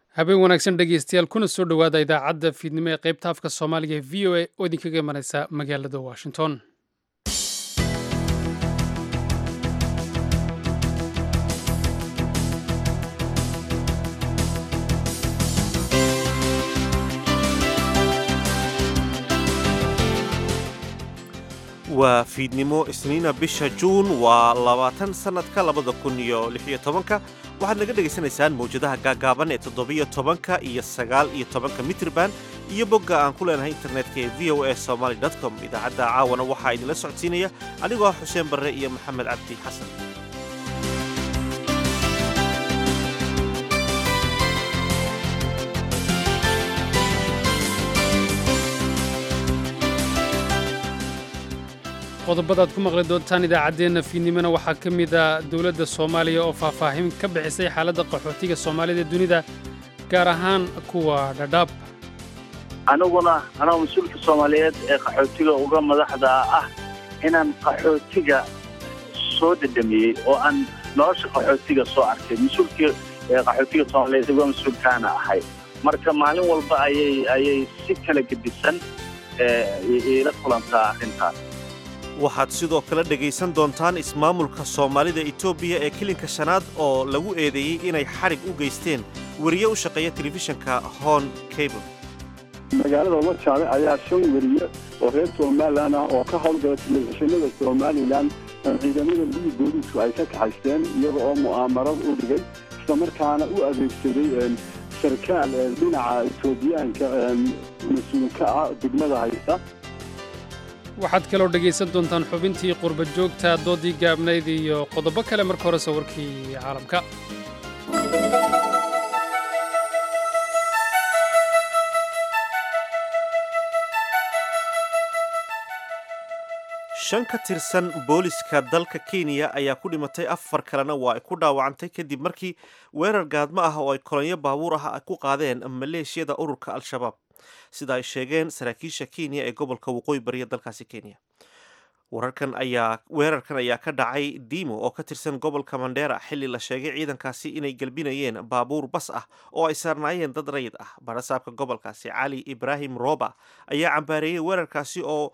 habeen wanaagsan dhegeystayaal kuna soo dhowaada idaacadda fiidnimo ee qaybta afka soomaaliga ee v o a oo idinkaga imanaysa magaalada washington waa fiidnimo isniina bisha juun waa labaatan sannadka labada kun iyo lixiyo tobanka waxaad naga dhegaysanaysaan mawjadaha gaagaaban ee toddobiyo tobanka iyo sagaal iyo tobanka mitrban iyo bogga aan ku leenahay internetka ee v o a somaly com idaacadda caawana waxaa idinla socodsiinaya anigoo ah xuseen barre iyo maxamed cabdi xasan qodobadaad ku maqli doontaan idaacaddeenna fiidnimona waxaa ka mid a dowladda soomaaliya oo faahfaahin ka bixisay xaaladda qaxootiga soomaalida dunida gaar ahaan kuwa dhadhaab aniguna anoo mas-uulka soomaaliyeed ee qaxootiga uga madaxda ah inaan qaxootiga soo dhedhamiyey oo aan nolosha qaxootiga soo arkay mas-uulkii qaxootiga soomaaliyeed uga mas-uulkaana ahay marka maalin walba ayay ayay si kala gedisan iila kulantaa arrintaas waxaad sidoo kale dhegaysan doontaan ismaamulka soomaalida etoobiya ee kilinka shanaad oo lagu eedeeyey inay xadhig u geysteen weriye u shaqeeya telefishinka hon cable magaalada wajaale ayaa shan weriye oo reer somalilan ah oo ka howlgala telefishinada somalilan ciidamada liyi booliisku ay ka kaxaysteen iyaga oo mu'aamarad u dhigay islamarkaana u adeegsaday sarkaal dhinaca etoobiyaanka mas-uulka ah degmada haysta waxaad kaloo dhegaysan doontaan xubintii qurba joogta doodii gaabnayd iyo qodobo kale marka hore sawirkii caalamka shan ka tirsan booliska dalka kenya ayaa ku dhimatay afar kalena waa ay ku dhaawacantay kadib markii weerar gaadmo ah oo ay kolonyo baabuur ah ay ku qaadeen maleeshiyada ururka al-shabaab sida ay sheegeen saraakiisha kenya ee gobolka waqooyi bariya dalkaasi kenya wararkan ayaa weerarkan ayaa ka dhacay dimo oo ka tirsan gobolka mandheera xilli la sheegay ciidankaasi inay gelbinayeen baabuur bas ah oo ay saarnaayeen dad rayid ah barasaabka gobolkaasi cali ibraahim roba ayaa cambaareeyey weerarkaasi oo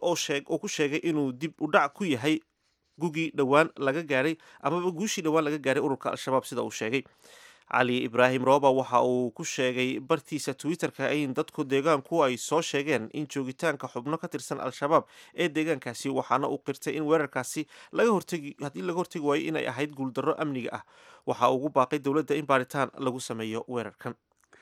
oo ku sheegay inuu dib u dhac ku yahay gugii dhowaan laga gaadhay amaba guushii dhowaan laga gaadhay ururka al-shabaab sida uu sheegay cali ibraahim roba waxa uu ku sheegay bartiisa twitterka in dadku deegaanku ay soo sheegeen in joogitaanka xubno ka tirsan al-shabaab ee deegaankaasi waxaana uu qirtay in weerarkaasi laga hortegi haddii laga hortegi waayo inay ahayd guuldarro amniga ah waxa ugu baaqay dowladda in baaritaan lagu sameeyo weerarkan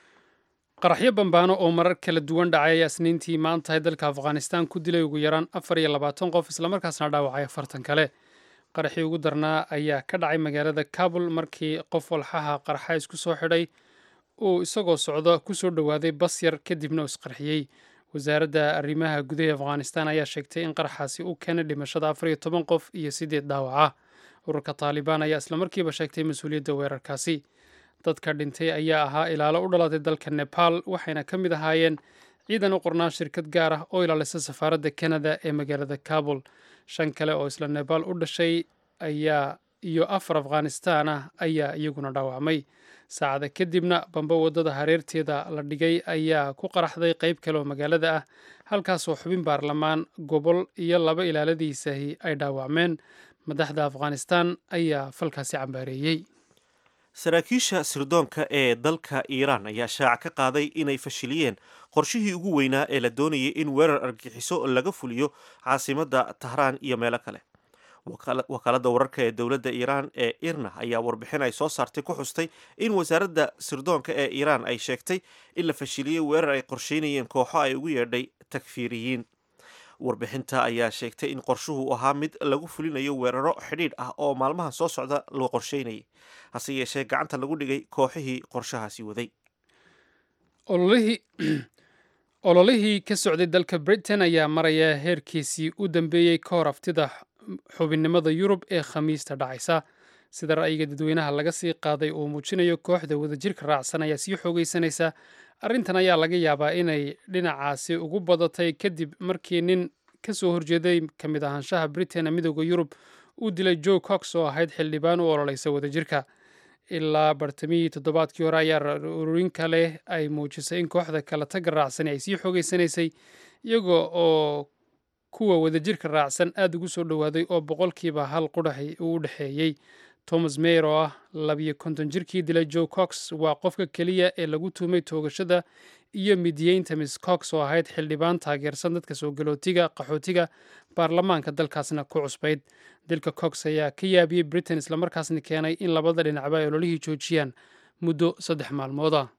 qaraxyo bambaano oo marar kala duwan dhacay ayaa isniintii maantahay dalka afghanistan ku dilay ugu yaraan afar iyo labaatan qof islamarkaasna dhaawacay afartan kale qaraxii ugu darnaa ayaa ka dhacay magaalada kabul markii qof walxaha qarxa isku soo xidhay uu isagoo socdo ku soo dhowaaday bas yar kadibna uu isqarxiyey wasaaradda arrimaha gudaha afghanistan ayaa sheegtay in qaraxaasi uu keenay dhimashada afar iyo toban qof iyo siddeed dhaawaca ururka taalibaan ayaa islamarkiiba sheegtay mas-uuliyadda weerarkaasi dadka dhintay ayaa ahaa ilaalo u dhalatay dalka nebaal waxayna ka mid ahaayeen ciidan u qornaa shirkad gaar ah oo ilaalisa safaaradda kanada ee magaalada kabul shan kale oo isla nebaal u dhashay ayaa iyo afar afghanistaan ah ayaa iyaguna dhaawacmay saacada kadibna bamba waddada hareerteeda la dhigay ayaa ku qaraxday qayb kale oo magaalada ah halkaasoo xubin baarlamaan gobol iyo laba ilaaladiisahi ay dhaawacmeen madaxda afghanistan ayaa falkaasi cambaareeyey saraakiisha sirdoonka ee dalka iiraan ayaa shaaca ka qaaday inay fashiliyeen qorshihii ugu weynaa ee la doonayay in weerar argixiso laga fuliyo caasimadda tahraan iyo meelo kale wakaaladda wararka ee dowladda iiraan ee irna ayaa warbixin ay soo saartay ku xustay in wasaaradda sirdoonka ee iiraan ay sheegtay in la fashiliyey weerar ay qorsheynayeen kooxo ay ugu yeedhay takfiiriyiin warbixinta ayaa sheegtay in qorshuhu ahaa mid lagu fulinayo weeraro xidhiidh ah oo maalmahan soo socda loo qorsheynayay hase yeeshee gacanta lagu dhigay kooxihii qorshahaasi waday ololihii ka socday dalka britain ayaa maraya heerkiisii u dambeeyey ka hor aftida xubinnimada yurub ee khamiista dhacaysa sida ra'yiga dadweynaha laga sii qaaday uu muujinayo kooxda wadajirka raacsan ayaa sii xoogaysanaysa arrintan ayaa laga yaabaa inay dhinacaasi ugu badatay kadib markii nin ka soo horjeeday ka mid ahaanshaha britain ee midooda yurub uu dilay joe cox oo ahayd xildhibaan u ololeysa wadajirka ilaa bartamihii toddobaadkii hore ayaa ururin kale ay muujisay in kooxda kala tagga raacsani ay sii xoogeysanaysay iyaga oo kuwa wadajirka raacsan aada ugu soo dhowaaday oo boqolkiiba hal qudhaxi uu u dhexeeyey thomas mayer oo ah labiyo konton jirkii dilay joe cox waa qofka keliya ee lagu tuumay toogashada iyo midiyeynta miss cox oo ahayd xildhibaan taageersan dadka soo galootiga qaxootiga baarlamaanka dalkaasna ku cusbayd dilka cox ayaa ka yaabiyey britain islamarkaasna keenay in labada dhinacba ay ololihii joojiyaan muddo saddex maalmood ah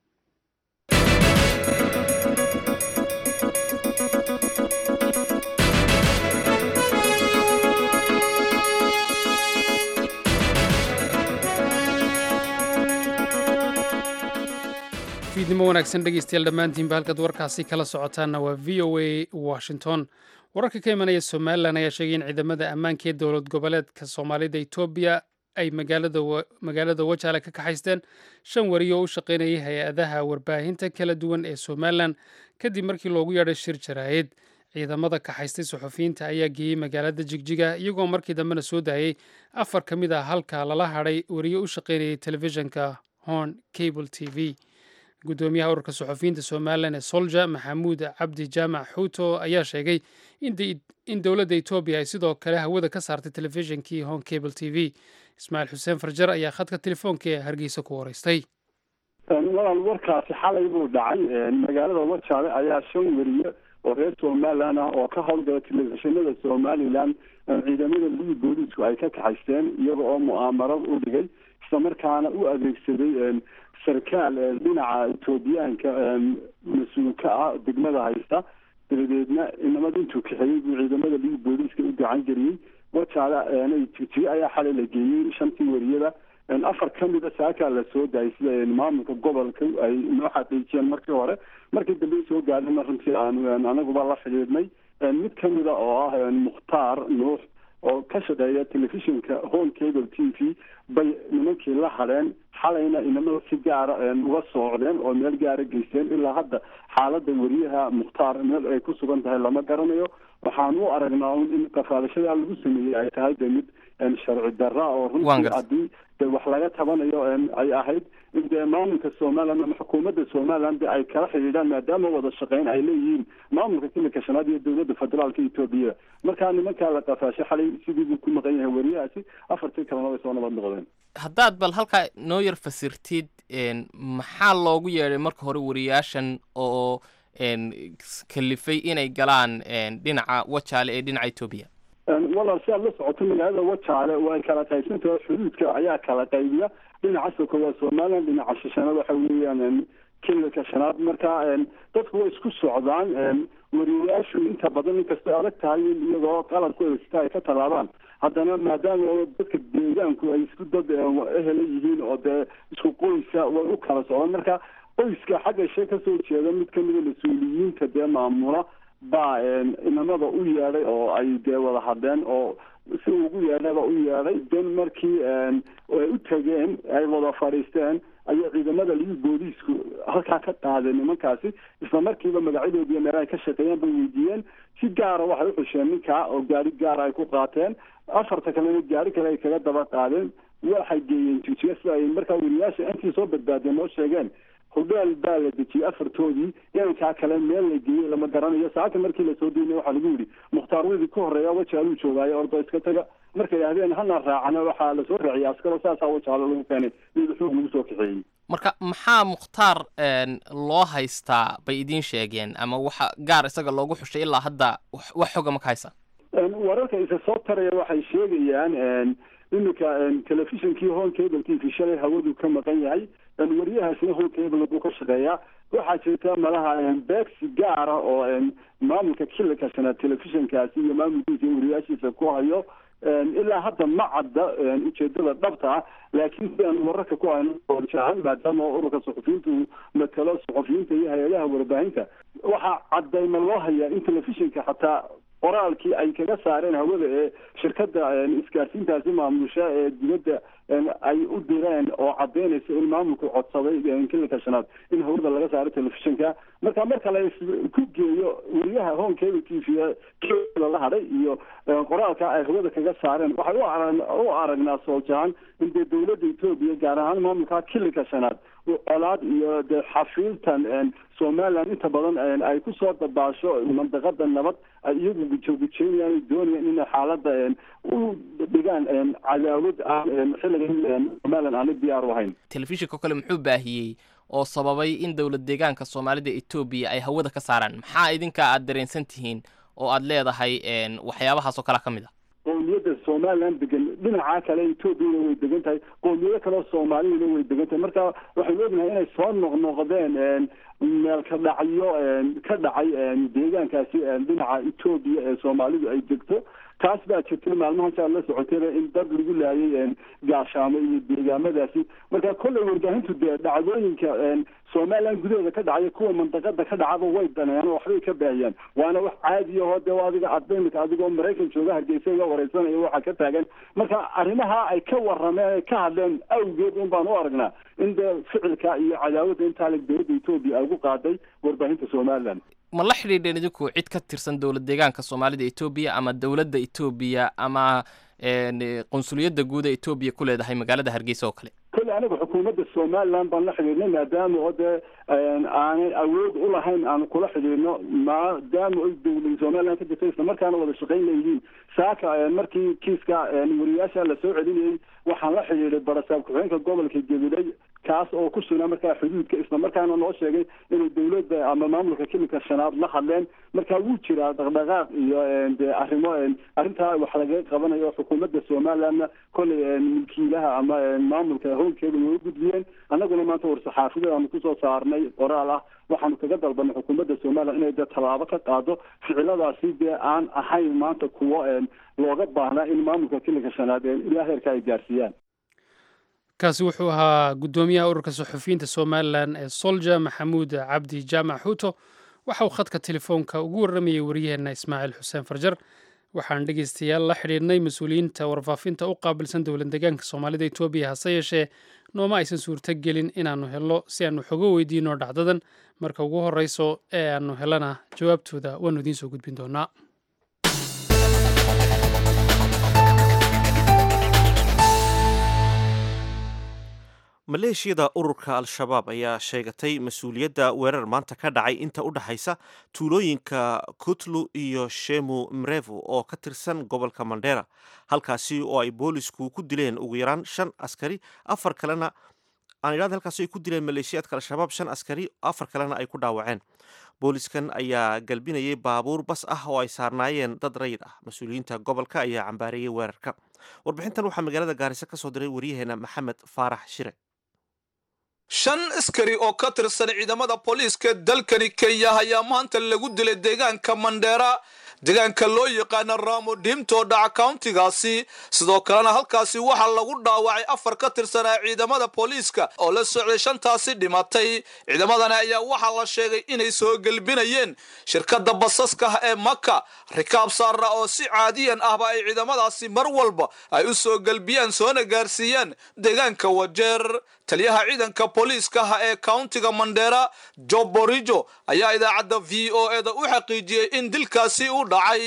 fiidnimo wanaagsan dhegeystayaal dhammaantiinba halkaad warkaasi kala socotaanna waa v o a washington wararka ka imanaya somalilan ayaa sheegay in ciidamada ammaanka ee dowlad goboleedka soomaalida etoobiya ay magaalada wajaale ka kaxaysteen shan wariyo oo u shaqaynayay hay-adaha warbaahinta kala duwan ee somalilan kadib markii loogu yeedhay shir jaraa'id ciidamada kaxaystay suxufiyiinta ayaa geeyey magaalada jigjiga iyagoo markii dambena soo daayey afar ka mid ah halka lala hadhay wariyo u shaqaynayay telefishinka horn cable t v gudoomiyaha ururka suxufiyiinta somalilan ee solja maxamuud cabdi jaamac xuuto ayaa sheegay in dowladda etoobiya ay sidoo kale hawada ka saartay telefishinkii hon cable t v ismaaciil xuseen farjar ayaa khadka telefoonka ee hargeysa ku horeystay walaal warkaasi xalay buu dhacay magaalada wajaale ayaa shan weriye oo reer somalilan ah oo ka howlgala telefishinada somalilan ciidamada libi booliisku ay ka kaxaysteen iyaga oo mu'aamarad u dhigay islamarkaana u adeegsaday sarkaal dhinaca etoobiyaanka mas-uulka ah degmada haysta dabadeedna inamada intuu kaxeeyey buu ciidamada libi booliiska u gacan geliyey wajaale jigjigo ayaa xalay la geeyey shantii weriyada afar ka mida saakaa la soo daayay sida maamulka gobolka ay noo xaqiijiyeen markii hore markii dambe soo gaadhayna runtii aanu anaguba la xidhiidhnay mid ka mida oo ah mukhtaar nuux oo ka shaqeeya telefishinka home cable t v bay nimankii la hadheen xalayna inamada si gaara uga soocdeen oo meel gaara geysteen ilaa hadda xaalada weriyaha mukhtaar meel ay ku sugan tahay lama garanayo waxaan u aragnaa in qafaadashadaa lagu sameeyey ay tahay de mid sharci darra oo runtii haddii de wax laga tabanayo ay ahayd in dee maamulka somaliland ama xukuumadda somaliland de ay kala xidhiidhaan maadaama wada shaqeyn ay leeyihiin maamulka kilika shanaad iyo dowladda federaalka etoobiya markaa nimankaa la qafaashay xalay sidii buu ku maqan yahay weriyahaasi afartii kalena way soo nabad noqdeen haddaad bal halkaa noo yar fasirtid maxaa loogu yeedhay marka hore wariyaashan oo kalifay inay galaan dhinaca wajaale ee dhinaca etoobiya walaal si aad la socoto magaalada wajaale way kala qaybsantaha xuduudka ayaa kala qaybiya dhinaca soko waa somaliland dhinaca shishana waxa weeyaan kililka shanaad marka dadku way isku socdaan wariyayaashu inta badan inkastay adag tahay in iyagoo qalabku eegsta ay ka tallaabaan haddana maadaama dadka deegaanku ay isku dad ehela yihiin oo dee isku qoysa way u kala socdaan marka qoyska xagga shee kasoo jeeda mid kamida mas-uuliyiinta dee maamula baa inamada u yeedhay oo ay dee wada hadleen oo si ugu yeedhaba u yeedhay den markii ay u tageen ay wada fadhiisteen ayaa ciidamada libi booliisku halkaa ka qaadeen nimankaasi isla markiiba magacyadoodiiyo meel ay ka shaqeeyeen bay weydiiyeen si gaara waxay uxusheen ninkaa oo gaari gaara ay ku qaateen afarta kalena gaari kale ay kaga daba qaadeen waxay geeyeen jijiya sida ay markaa weriyaasha intii soo badbaadeen noo sheegeen hudheel baa la dejiyey afartoodii inankaa kale meel la geeyey lama garanayo saaka markii lasoo deynay waxaa lagu yidhi mukhtaar widii ka horreeya wajaaluu joogaayo ordo iska taga markay yidhahdeen hana raacana waxaa lasoo raaciyay askaro saasaa wajaalo lagu keenay iyada xoog lagu soo kaxeeyey marka maxaa mukhtaar loo haystaa bay idiin sheegeen ama waxa gaar isaga loogu xushay ilaa hadda wax xoga ma ka haysa wararka isa soo taraya waxay sheegayaan iminka telefishinkii home cable t v shalay hawadu ka maqan yahay wariyahaasna home cable buu ka shaqeeyaa waxaa jirta malaha beegsi gaara oo maamulka kilika shanaad telefishinkaasi iyo maamulkiisa iyo wariyaashiisa ku hayo ilaa hadda ma cadda ujeedada dhabta ah laakiin sidaan wararka ku hayno oojaahan maadaama ururka suxufiyiinta uu matalo suxufiyiinta iyo hay-adaha warbaahinta waxaa caddayma loo hayaa in telefishinka xataa qoraalkii ay kaga saareen hawada ee shirkadda isgaarsiintaasi maamusha ee dibadda ay u direen oo cadaynaysa in maamulku codsaday kilika shanaad in hawada laga saaro telefishinka marka marka la ku geeyo weriyaha home cable t v la hadhay iyo qoraalka ay hawada kaga saareen waxay u aragnaa sooljahan in dee dowladda etoobiya gaar ahaan maamulka kilika shanaad colaad iyo dee xafiiltan somaliland inta badan ay kusoo dabaasho mandaqada nabad ay iyagu gujogujeynayaan doonayaan inay xaalada u dhigaan cadaawad aan xilligan somaliland aana diyaar u ahayn telefishinka kale muxuu baahiyey oo sababay in dowlad deegaanka soomaalida etoobiya ay hawada ka saaraan maxaa idinka aad dareensan tihiin oo aad leedahay waxyaabahaas oo kale ka mid a qowmiyadda somaliland degan dhinaca kale etoobiyana way degan tahay qowmiyado kaleo soomaaliyana way degan tahay marka waxaynu ognahay inay soo noqnoqdeen meel ka dhacyo ka dhacay deegaankaasi dhinaca etoobiya ee soomaalidu ay degto taas baa jirtay maalmahan saa la socotayna in dad lagu laayay gaashaamo iyo deegaamadaasi marka kolley warbaahintu dee dhacdooyinka somaliland gudaheeda ka dhacaya kuwa mandaqada ka dhacaba way daneeyaan oo waxbay ka baahiyaan waana wax caadi ahoo dee adiga adimika adigoo maraykan jooga hargeysa iga wareysanaya waxaa ka taagan marka arrimaha ay ka warameen ka hadleen awgeed un baan u aragnaa in dee ficilka iyo cadaawadda intaa leg dowladda etoobiya ay ugu qaaday warbaahinta somaliland ma la xidhiidheen idinku cid ka tirsan dowlad deegaanka soomaalida etoobiya ama dowladda etoobiya ama qunsuliyadda guud ee etoobiya ku leedahay magaalada hargeysa oo kale kolle aniga xukuumadda somaliland baan la xidhiidhnay maadaama oo dee aanay awood u lahayn aan kula xidhiidhno maadaama oy dowlada somaliland ka jirta isla markaana wada shaqayn leeyihiin saaka markii kiiska wariyaasha la soo celinayay waxaan la xidhiidhay barasaab ku-xigeenka gobolka gabiley kaas oo ku sugnaa markaa xuduudka isla markaana noo sheegay inay dowladda ama maamulka kilika shanaad la hadleen marka wuu jiraa dhaqdhaqaaq iyo de arrimo arrintaa wax lagaga qabanayo xukuumadda somalilandna kolley milkiilaha ama maamulka howlkeeda way u gudbiyeen annaguna maanta war-saxaafidaanu kusoo saarnay qoraal ah waxaanu kaga dalbanay xukuumadda somaliland inay dee tallaabo ka qaado ficiladaasi dee aan ahayn maanta kuwo looga baahnaa in maamulka kilika shanaad ilaa heerka ay gaarsiiyaan kaasi wuxuu ahaa guddoomiyaha ururka saxufiyiinta somalilan ee solja maxamuud cabdi jaamac xuuto waxa uu khadka telefoonka ugu warramayay waryaheena ismaaciil xuseen farjar waxaan dhegeystayaal la xidhiidhnay mas-uuliyiinta warfaafinta u qaabilsan dowlad deegaanka soomaalida etoobiya hase yeeshee nooma aysan suurto gelin inaannu helno si aannu xogo weydiino dhacdadan marka ugu horreyso ee aannu helana jawaabtooda waannu idiin soo gudbin doonaa maleeshiyada ururka al-shabaab ayaa sheegatay mas-uuliyadda weerar maanta ka dhacay inta u dhexaysa tuulooyinka kutlu iyo shemu mrevu oo ka tirsan gobolka mandera halkaasi oo ay boolisku ku dileen ugu yaraan shan askari afar kalena aan idhahda halkaasi ay ku dileen maleeshiyaadka al-shabaab shan askari afar kalena ay ku dhaawaceen booliskan ayaa galbinayay baabuur bas ah oo ay saarnaayeen dad rayid ah mas-uuliyiinta gobolka ayaa cambaareeyey weerarka warbixintan waxaa magaalada gaariso ka soo diray waryaheena maxamed faarax shire shan askari oo ka tirsan ciidamada booliiska dalkani kenya ayaa maanta lagu dilay deegaanka mandheera deegaanka loo yaqaana ramo dhiimtoo dhaca countigaasi sidoo kalena halkaasi waxaa lagu dhaawacay afar ka tirsanaa ciidamada booliiska oo la socday shantaasi dhimatay ciidamadani ayaa waxaa la sheegay inay soo gelbinayeen shirkadda basaska ee maka rikaab saara oo si caadiyan ahba ay ciidamadaasi mar walba ay u soo gelbiyaan soona gaarsiiyaan deegaanka wajeer taliyaha ciidanka booliiskaha ee countiga mandheera job borijo ayaa idaacadda v o eda u xaqiijiyey in dilkaasi u dhacay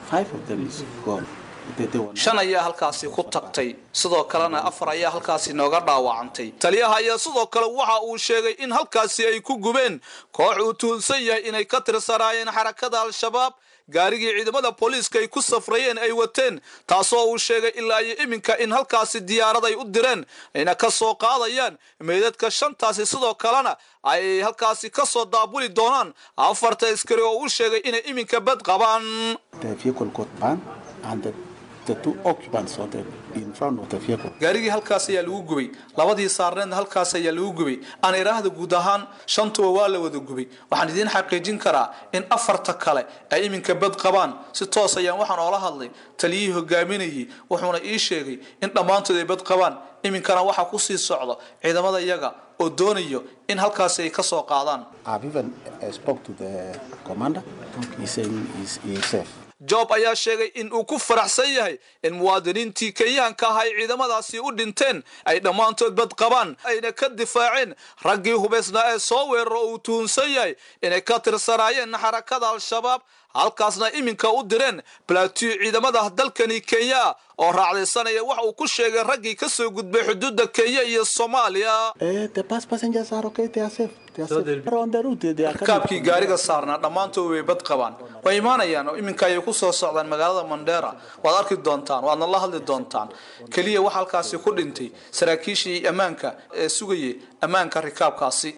shan ayaa halkaasi ku tagtay sidoo kalena afar ayaa halkaasi nooga dhaawacantay taliyaha ayaa sidoo kale waxa uu sheegay in halkaasi ay ku gubeen koox uu tuhunsan yahay inay ka tirsanaayeen xarakada al-shabaab gaarigii ciidamada booliiska ay ku safrayeen ay wateen taasoo uu sheegay ilaa iyo iminka in halkaasi diyaarad ay u direen ayna ka soo qaadayaan meydadka shantaasi sidoo kalena ay halkaasi ka soo daabuli doonaan afarta askari oo uu sheegay inay iminka bad qabaan gaarigii halkaas ayaa lagu gubay labadii saarneedna halkaas ayaa lagu gubay aan iraahda guud ahaan shantuba waa la wada gubay waxaan idiin xaqiijin karaa in afarta kale ay iminka bad qabaan si toos ayaan waxaan oola hadlay taliyihii hogaaminayay wuxuuna ii sheegay in dhammaantood ay bad qabaan iminkana waxaa kusii socda ciidamada iyaga oo doonayo in halkaasi ay ka soo qaadaan job ayaa sheegay in uu ku faraxsan yahay in muwaadiniintii kenyaanka ah ay ciidamadaasi u dhinteen ay dhammaantood bad qabaan ayna ka difaaceen raggii hubaysnaa ee soo weeraro uu tuhunsan yahay inay ka tirsanaayeen xarakada al-shabaab halkaasna iminka u direen balatiyo ciidamada dalkani kenya oo raacdaysanaya waxa uu ku sheegay raggii ka soo gudbay xuduudda kenya iyo soomaaliya rakaabkii gaariga saarnaa dhammaantood way bad qabaan way imaanayaan oo iminka ayay ku soo socdaan magaalada mandheera waad arki doontaan waadna la hadli doontaan keliya waxa halkaasi ku dhintay saraakiishii ammaanka ee sugayay ammaanka rikaabkaasi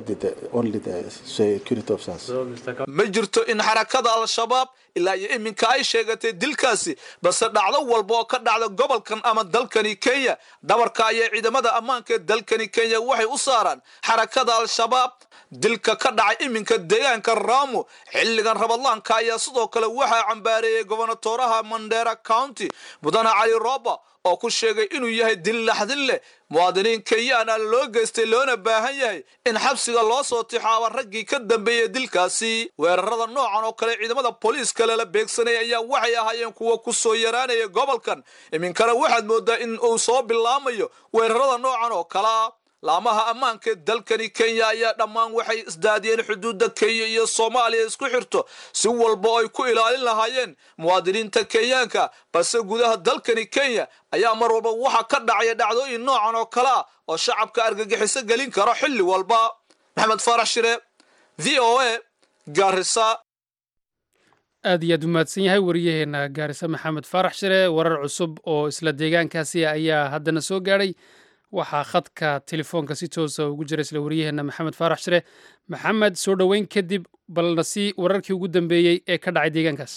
ma jirto in xarakada al-shabaab ilaa iyo iminka ay sheegatay dilkaasi balse dhacdo walba oo ka dhacda gobolkan ama dalkani kenya dhabarka ayay ciidamada ammaanka ee dalkani kenya waxay u saaraan xarakada al-shabaab dilka ka dhacay iminka deegaanka raamo xilligan rabadlaanka ayaa sidoo kale waxaa cambaareeyey gobonatoraha mandera county mudane cali roba oo ku sheegay inuu yahay dil laxdin leh muwaadiniin kenyaana loo geystay loona baahan yahay in xabsiga loo soo tixaaba raggii ka dambeeyey dilkaasi weerarada noocan oo kale ciidamada booliiska lala beegsanaya ayaa waxay ahaayeen kuwa ku soo yaraanaya gobolkan iminkana waxaad moodaa in uu soo bilaamayo weerarada noocan oo kalea laamaha ammaanka ee dalkani kenya ayaa dhammaan waxay isdaadiyeen xuduudda kenya iyo soomaaliya isku xirto si walba oo ay ku ilaalin lahaayeen muwaadiniinta kenyaanka balse gudaha dalkani kenya ayaa mar walba waxaa ka dhacaya dhacdooyin noocan oo kale ah oo shacabka argagixiso gelin karo xilli walba maxamed faarax shire v o a gaarisa aad iyo aad u mahadsan yahay wariyaheena gaarisa maxamed faarax shire warar cusub oo isla deegaankaasi ayaa haddana soo gaadhay waxaa khadka telefoonka si toosa ugu jira isla wariyaheena maxamed faarax shire maxamed soo dhoweyn kadib balna si wararkii ugu dambeeyey ee ka dhacay deegaankaas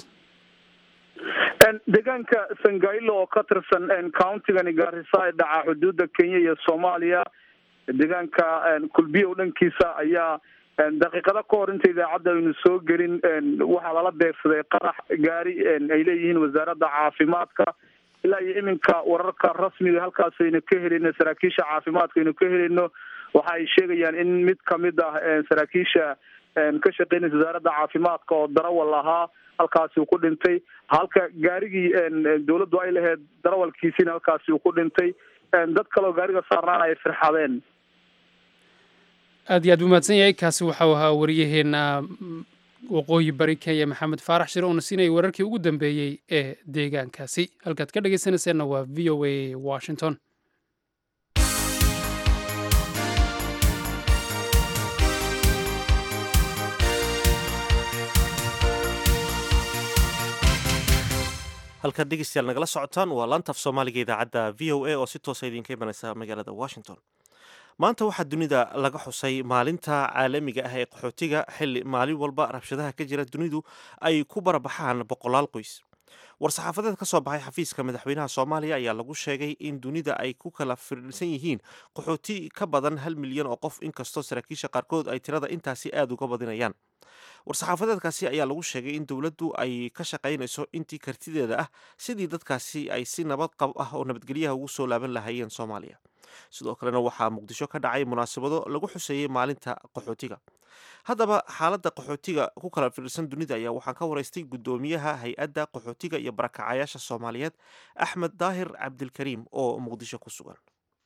deegaanka sangailo oo ka tirsan countigani gaarisa ee dhaca xuduudda kenya iyo soomaaliya deegaanka kulbiyow dhankiisa ayaa daqiiqado ka hor inta idaacadda aynu soo gelin waxaa lala beegsaday qarax gaari ay leeyihiin wasaaradda caafimaadka ilaa iyo iminka wararka rasmiga halkaas aynu ka helino saraakiisha caafimaadka aynu ka helino waxa ay sheegayaan in mid kamid ah saraakiisha ka shaqeynaysa wasaaradda caafimaadka oo darawal ahaa halkaasi uu ku dhintay halka gaarigii dawladdu ay lahayd darawalkiisiina halkaasi uu ku dhintay dad kaleoo gaariga saarnaana ay firxadeen aad iyo aad u mahadsan yahay kaasi waxau ahaa wariyaheena waqooyi bari kenya maxamed faarax shire uuna siinayay wararkii ugu dambeeyey ee deegaankaasi halkaad ka dhegaysanayseena waa v o a washington halkaad dhegeystayaal nagala socotaan waa laantaf soomaaliga idaacadda v o a oo si toosa idinka imanaysa magaalada washington maanta waxaa dunida laga xusay maalinta caalamiga ah ee qaxootiga xilli maalin walba rabshadaha ka jira dunidu ay ku barabaxaan boqolaal qoys war-saxaafadeed ka soo baxay xafiiska madaxweynaha soomaaliya ayaa lagu sheegay in dunida ay ku kala firirsan yihiin qaxooti ka badan hal milyan oo qof inkastoo saraakiisha qaarkood ay tirada intaasi aada uga badinayaan war-saxaafadeedkaasi ayaa lagu sheegay in dowladdu ay ka shaqaynayso intii kartideeda ah sidii dadkaasi ay si nabad qab ah oo nabadgelyaha ugu soo laaban lahaayeen soomaaliya sidoo kalena waxaa muqdisho ka dhacay munaasabado lagu xuseeyey maalinta qaxootiga haddaba xaaladda qaxootiga ku kala fiirsan dunida ayaa waxaan ka waraystay guddoomiyaha hay-adda qaxootiga iyo barakacayaasha soomaaliyeed axmed daahir cabdilkariim oo muqdisho ku sugan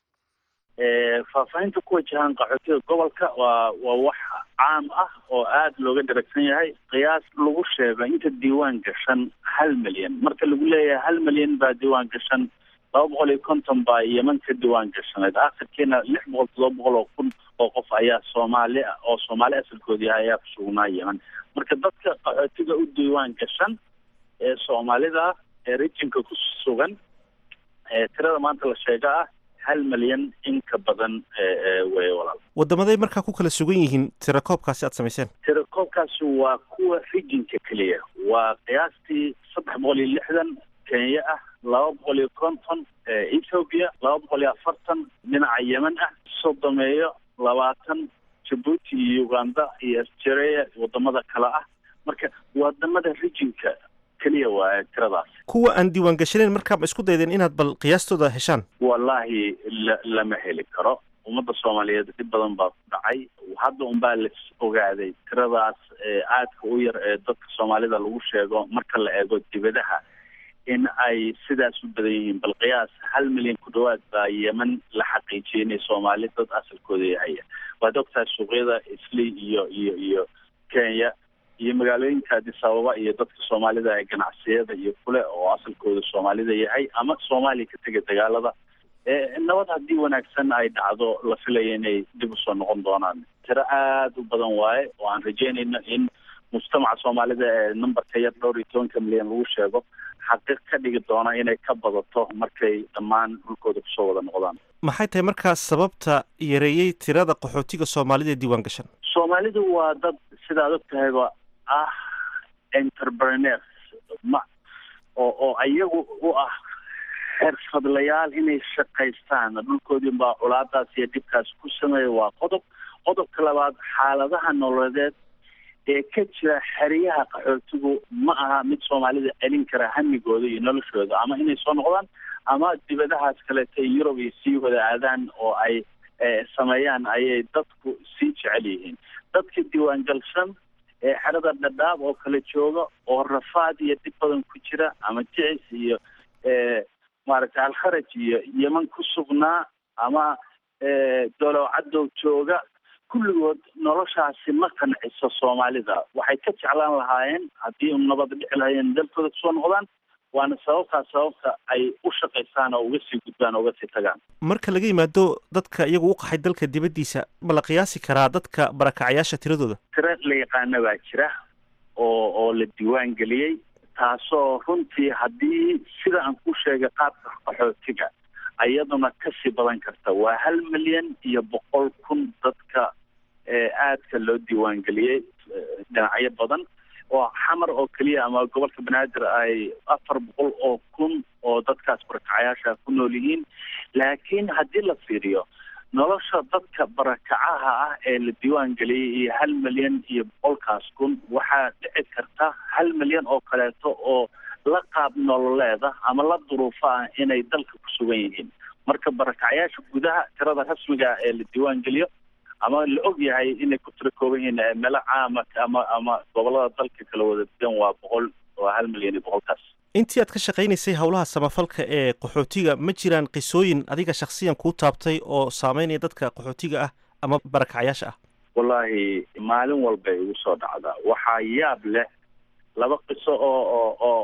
faahfaahinta ku wajahan qaxootiga gobolka waa waa wax caam ah oo aada looga daragsan yahay qiyaas lagu sheego inta diiwaan gashan hal milyan marka lagu leeyahay hal milyan baa diiwaan gashan laba boqol iyo konton baa yeman ka diiwaan gashanayd akhirkiina lix boqol todoba boqol oo kun oo qof ayaa soomaali oo soomaali asalkood yahay ayaa kusugnaa yeman marka dadka qaxootiga u diiwaan gashan ee soomaalida ee rijinka ku sugan ee tirada maanta la sheega ah hal milyan in ka badan wey walaal wadamaday markaa ku kala sugan yihiin tirakoobkaasi aad samayseen tirakoobkaasi waa kuwa rijinka keliya waa qiyaastii saddex boqol iyo lixdan kenya ah laba boqol iyo konton ethoobia laba boqol iyo afartan dhinaca yemen ah sodomeeyo labaatan jabuuti iyo uganda iyo australia wadamada kale ah marka wadamada rijinka keliya waa tiradaas kuwa aan diiwaan gashanayn markaa ma isku daydeen inaad bal qiyaastooda heshaan wallahi la lama heli karo ummadda soomaaliyeed dhib badan baa ku dhacay hadda unbaa la ogaaday tiradaas aadka u yar ee dadka soomaalida lagu sheego marka la eego dibadaha in ay sidaas u badan yihiin bal qiyaas hal milyan ku dhawaad baa yeman la xaqiijiyay inay soomaali dad asalkooda yahaya waad ogtahay suuqyada isli iyo iyo iyo kenya iyo magaalooyinka addis ababa iyo dadka soomaalida ee ganacsiyada iyo kule oo asalkooda soomaalida yahay ama soomaaliya ka tega dagaalada nabad haddii wanaagsan ay dhacdo la filaya inay dib usoo noqon doonaan tiro aada u badan waaye oo aan rajeynayno in mujtamaca soomaalida ee numberka yar dhowr iyo tobanka milyan lagu sheego xaqiiq ka dhigi doona inay ka badato markay dhammaan dhulkooda kusoo wada noqdaan maxay tahay markaas sababta yareeyey tirada qaxootiga soomaalida ee diiwaan gashan soomaalidu waa dad sidaad og tahayba ah entrepreneurs ma oo oo iyagu u ah xirfadlayaal inay shaqaystaan dhulkoodii baa culaadaas iyo dhibkaas ku sameeya waa qodob qodobka labaad xaaladaha nololeed ee ka jira xeryaha qaxootigu ma aha mid soomaalida celin kara hamigooda iyo noloshooda ama inay soo noqdaan ama dibadahaas kaleeta yurub iyo sii wada aadaan oo ay sameeyaan ayay dadku sii jecel yihiin dadka diiwaangalsan ee xerada dhadhaab oo kale jooga oo rafaad iyo dhib badan ku jira ama jicis iyo maaragtay alkharaj iyo yeman ku sugnaa ama dolow cadow jooga kulligood noloshaasi ma qanciso soomaalida waxay ka jeclaan lahaayeen haddii nabad dhici lahaayeen dalkooda kusoo noqdaan waana sababtaas sababta ay u shaqaystaan oo uga sii gudbaan oo uga sii tagaan marka laga yimaado dadka iyagu u qaxay dalka dibaddiisa ma la qiyaasi karaa dadka barakacayaasha tiradooda tiro la yaqaana baa jira oo oo la diiwaan geliyey taasoo runtii haddii sida aan ku sheegay qaabka qaxootiga iyaduna kasii badan karta waa hal milyan iyo boqol kun dadka aadka loo diiwaan geliyey dhinacyo badan oo xamar oo keliya ama gobolka banaadir ay afar boqol oo kun oo dadkaas barakacayaasha ku nool yihiin laakiin haddii la fiiriyo nolosha dadka barakacaha ah ee la diiwaan geliyey iyo hal milyan iyo boqolkaas kun waxaa dhici karta hal milyan oo kaleeto oo la qaab nololeeda ama la duruufo ah inay dalka ku sugan yihiin marka barakacayaasha gudaha tirada rasmiga ee la diiwaan geliyo ama la og yahay inay ku tiro kooban yihiin meelo caama ama ama gobolada dalka kala wada degan waa boqol waa hal milyan iyo boqolkaas intii aad ka shaqaynaysay howlaha samafalka ee qaxootiga ma jiraan qisooyin adiga shaksiyan kuu taabtay oo saameynaya dadka qaxootiga ah ama barakacayaasha ah wallaahi maalin walbay igu soo dhacdaa waxaa yaab leh laba qiso oo oo oo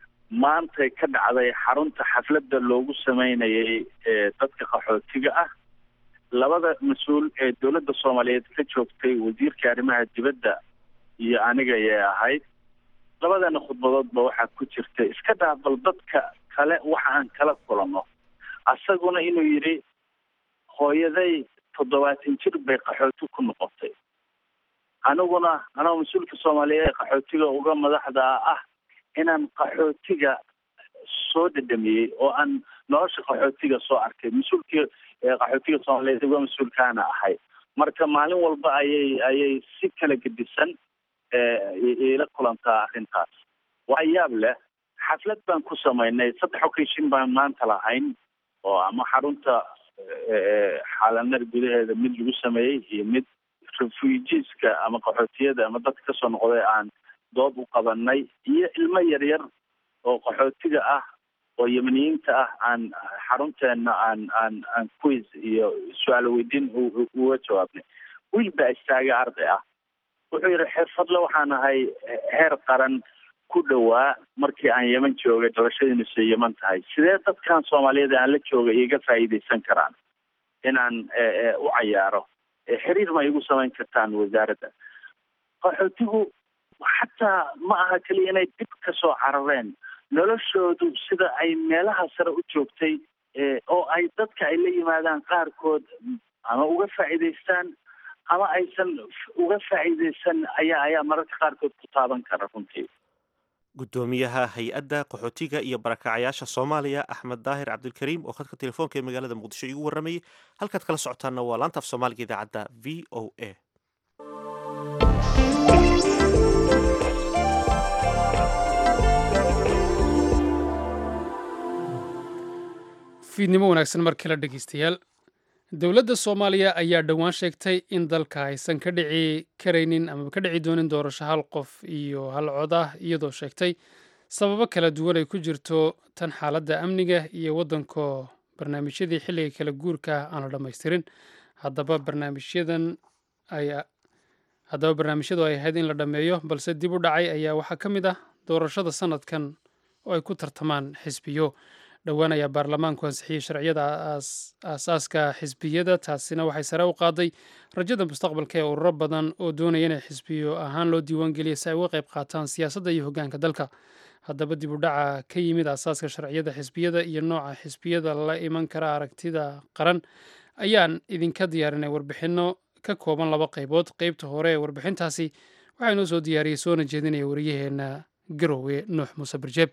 maantay ka dhacday xarunta xafladda loogu sameynayay dadka qaxootiga ah labada mas-uul ee dowladda soomaaliyeed ka joogtay wasiirka arrimaha dibadda iyo aniga ayay ahayd labadana khudbadoodba waxaa ku jirta iska dhaaf bal dadka kale waxa aan kala kulano asaguna inuu yidhi hooyaday toddobaatan jir bay qaxooti ku noqotay aniguna anagoo mas-uulka soomaaliyeed ee qaxootiga uga madaxda ah inaan qaxootiga soo dhadhamiyey oo aan nolosha qaxootiga soo arkay mas-uulkii qaxootiga soomaaliyeed uga mas-uulkaana ahay marka maalin walba ayay ayay si kala gedisan ila kulantaa arrintaas waa yaab leh xaflad baan ku samaynay saddex occasion baan maanta lahayn oo ama xarunta xaalanar gudaheeda mid lagu sameeyey iyo mid refugeeska ama qaxootiyada ama dadka kasoo noqday aan dood u qabanay iyo ilmo yaryar oo qaxootiga ah oo yemaniyiinta ah aan xarunteena aan aan aan quiz iyo su-aalo weydiin uga jawaabnay wiil baa istaagay arday ah wuxuu yidhi xirfadle waxaan ahay heer qaran ku dhowaa markii aan yeman joogay dhalashadiinusa yeman tahay sidee dadkan soomaaliyeed aan la joogay iga faa'iidaysan karaan inaan u cayaaro xiriir ma igu samayn kartaan wasaaradda qaxootigu xataa ma aha keliya inay dib ka soo carareen noloshoodu sida ay meelaha sare u joogtay oo ay dadka ay la yimaadaan qaarkood ama uga faa'iidaystaan ama aysan uga faa'iidaysan ayaa ayaa mararka qaarkood ku taaban kara runtii guddoomiyaha hay-adda qaxootiga iyo barakacayaasha soomaaliya axmed daahir cabdilkariim oo khadka telefoonka ee magaalada muqdisho igu warramayay halkaad kala socotaanna waa laanta af soomaaliga idaacadda v o a fiidnimo wanaagsan mar kale dhegeystayaal dowladda soomaaliya ayaa dhowaan sheegtay in dalka aysan ka dhici karaynin amaba ka dhici doonin doorasho hal qof iyo hal cod ah iyadoo sheegtay sababo kala duwan ay ku jirto tan xaaladda amniga iyo waddanko barnaamijyadii xilliga kala guurka aan la dhammaystirin haddaba barnaamijyadan ay haddaba barnaamijyadu ay ahayd in la dhammeeyo balse dib u dhacay ayaa waxaa ka mid ah doorashada sanadkan oo ay ku tartamaan xisbiyo dhowaan ayaa baarlamaanku ansixiyey sharciyada aasaaska xisbiyada taasina waxay sare u qaaday rajada mustaqbalka ee ururo badan oo doonaya inay xisbiyo ahaan loo diiwaangeliya si ay uga qayb qaataan siyaasadda iyo hoggaanka dalka haddaba dib u dhaca ka yimid aasaaska sharciyada xisbiyada iyo nooca xisbiyada la iman kara aragtida qaran ayaan idinka diyaarinay warbixinno ka kooban laba qaybood qeybta hore ee warbixintaasi waxaa inoo soo diyaariyey soona jeedinaya wariyaheenna garowe nuux muuse barjeeb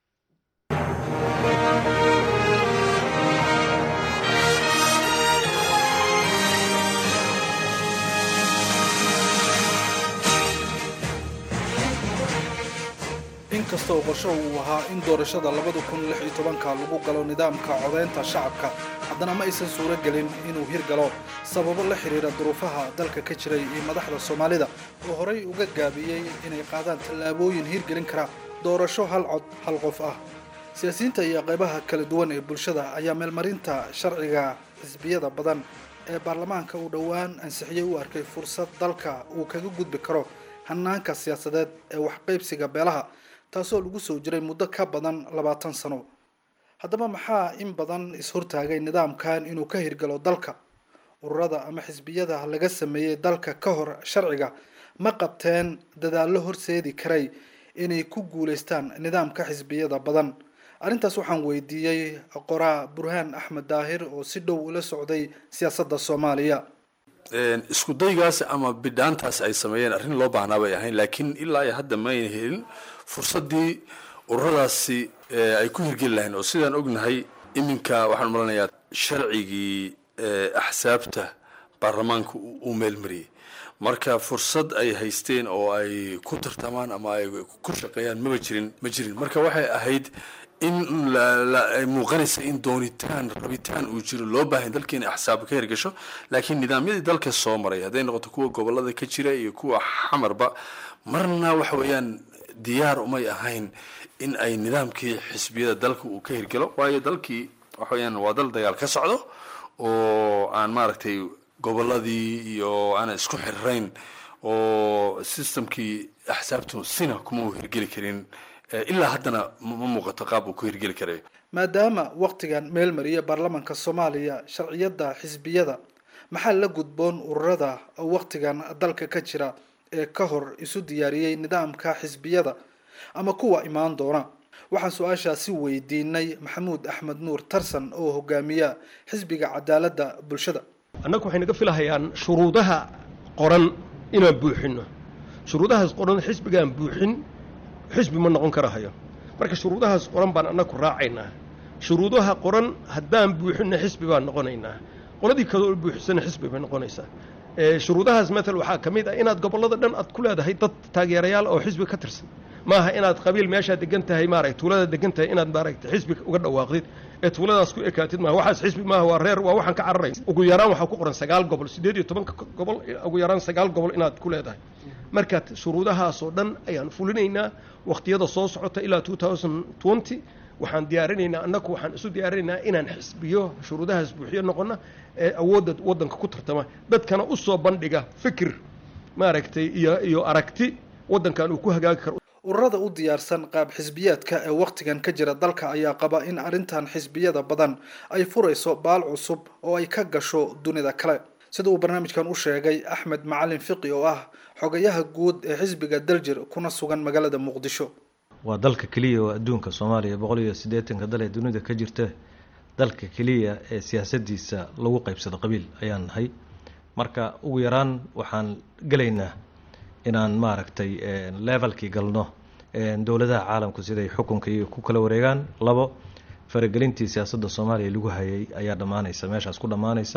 inkasta oo qorshahu uu ahaa in doorashada labada kun lix iyo tobanka lagu galo nidaamka codaynta shacabka haddana ma aysan suuro gelin inuu hirgalo sababo la xidhiira duruufaha dalka ka jiray iyo madaxda soomaalida oo horay uga gaabiyey inay qaadaan tallaabooyin hirgelin kara doorasho hal cod hal qof ah siyaasiyiinta iyo qaybaha kala duwan ee bulshada ayaa meelmarinta sharciga xisbiyada badan ee baarlamaanka uu dhowaan ansixiyey u arkay fursad dalka uu kaga gudbi karo hanaanka siyaasadeed ee waxqaybsiga beelaha taasoo lagu soo jiray muddo ka badan labaatan sano haddaba maxaa in badan is-hortaagay nidaamkan inuu ka hirgalo dalka ururada ama xisbiyada laga sameeyey dalka ka hor sharciga ma qabteen dadaallo horseedi karay inay ku guulaystaan nidaamka xisbiyada badan arrintaas waxaan weydiiyey qoraa burhaan axmed daahir oo si dhow ula socday siyaasadda soomaaliya isku daygaas ama bidhaantaas ay sameeyeen arrin loo baahnaa bay ahayn laakiin ilaa iyo hadda mayna helin fursaddii ururadaasi ay ku hirgeli lahayn oo sidaan ognahay iminka waxaan malanayaa sharcigii axsaabta baarlamaanka uu meelmariyey marka fursad ay haysteen oo ay ku tartamaan ama ay ku shaqeeyaan maba jirin ma jirin marka waxay ahayd in ay muuqanaysa in doonitaan rabitaan uu jiro loo baahan dalka inay axsaab ka hirgasho laakiin nidaamyadii dalka soo maray hadday noqoto kuwa gobolada ka jira iyo kuwa xamarba marna waxa weeyaan diyaar umay ahayn in ay nidaamkii xisbiyada dalka uu ka hirgalo waayo dalkii waxa weeyaan waa dal dagaal ka socdo oo aan maaragtay goboladii iyo aanan isku xirirayn oo systemkii axsaabtu sina kuma uu hirgeli karin ilaa haddana ma muuqato qaab uu ku hirgeli karayo maadaama waktigan meel mariya baarlamaanka soomaaliya sharciyada xisbiyada maxaa la gudboon ururada waktigan dalka ka jira ee ka hor isu diyaariyey nidaamka xisbiyada ama kuwa imaan doona waxaan su-aashaasi weydiinay maxamuud axmed nuur tarsan oo hogaamiya xisbiga cadaaladda bulshada annagu waxay naga filahayaan shuruudaha qoran inaan buuxino shuruudahaas qoran xisbigaan buuxin xisbi ma noqon karahayo marka shuruudahaas qoran baan annagu raacaynaa shuruudaha qoran haddaan buuxinna xisbi baan noqonaynaa qoladii kaloo buuxisana xisbi bay noqonaysaa shuruudahaas matal waxaa ka mid ah inaad gobollada dhan aad ku leedahay dad taageerayaal oo xisbi ka tirsan maaha inaad qabiil meeshaa degan tahay maaragta tuulada degan tahay inaad maaragta xisbi uga dhawaaqdid ee tuuladaas ku ekaatid maaha waxaas xisbi maaha waa reer waa waxaan ka cararaya ugu yaraan waxaa ku qoran sagaal gobol siddeed iyo tobanka gobol ugu yaraan sagaal gobol inaad ku leedahay marka shuruudahaasoo dhan ayaan fulinaynaa wakhtiyada soo socota ilaa two thousand twenty waxaan diyaarinaynaa annagu waxaan isu diyaarinaynaa inaan xisbiyo shuruudahaas buuxiyo noqona ee awoodda waddanka ku tartama dadkana u soo bandhiga fikir maaragtay iyo iyo aragti waddankan uu ku hagaagi karo ururada u diyaarsan qaab xisbiyaadka ee wakhtigan ka jira dalka ayaa qaba in arrintan xisbiyada badan ay furayso baal cusub oo ay ka gasho dunida kale sida uu barnaamijkan u sheegay axmed macalin fiqi oo ah xogayaha guud ee xisbiga daljir kuna sugan magaalada muqdisho waa dalka keliya oo adduunka soomaaliya boqol iyo siddeetanka dal ee dunida ka jirta dalka keliya ee siyaasadiisa lagu qaybsado qabiil ayaan nahay marka ugu yaraan waxaan gelaynaa inaan maaragtay levelkii galno dowladaha caalamku siday xukunka iyo ku kala wareegaan labo faragelintii siyaasadda soomaaliya lagu hayay ayaa dhammaanaysa meeshaas ku dhammaanaysa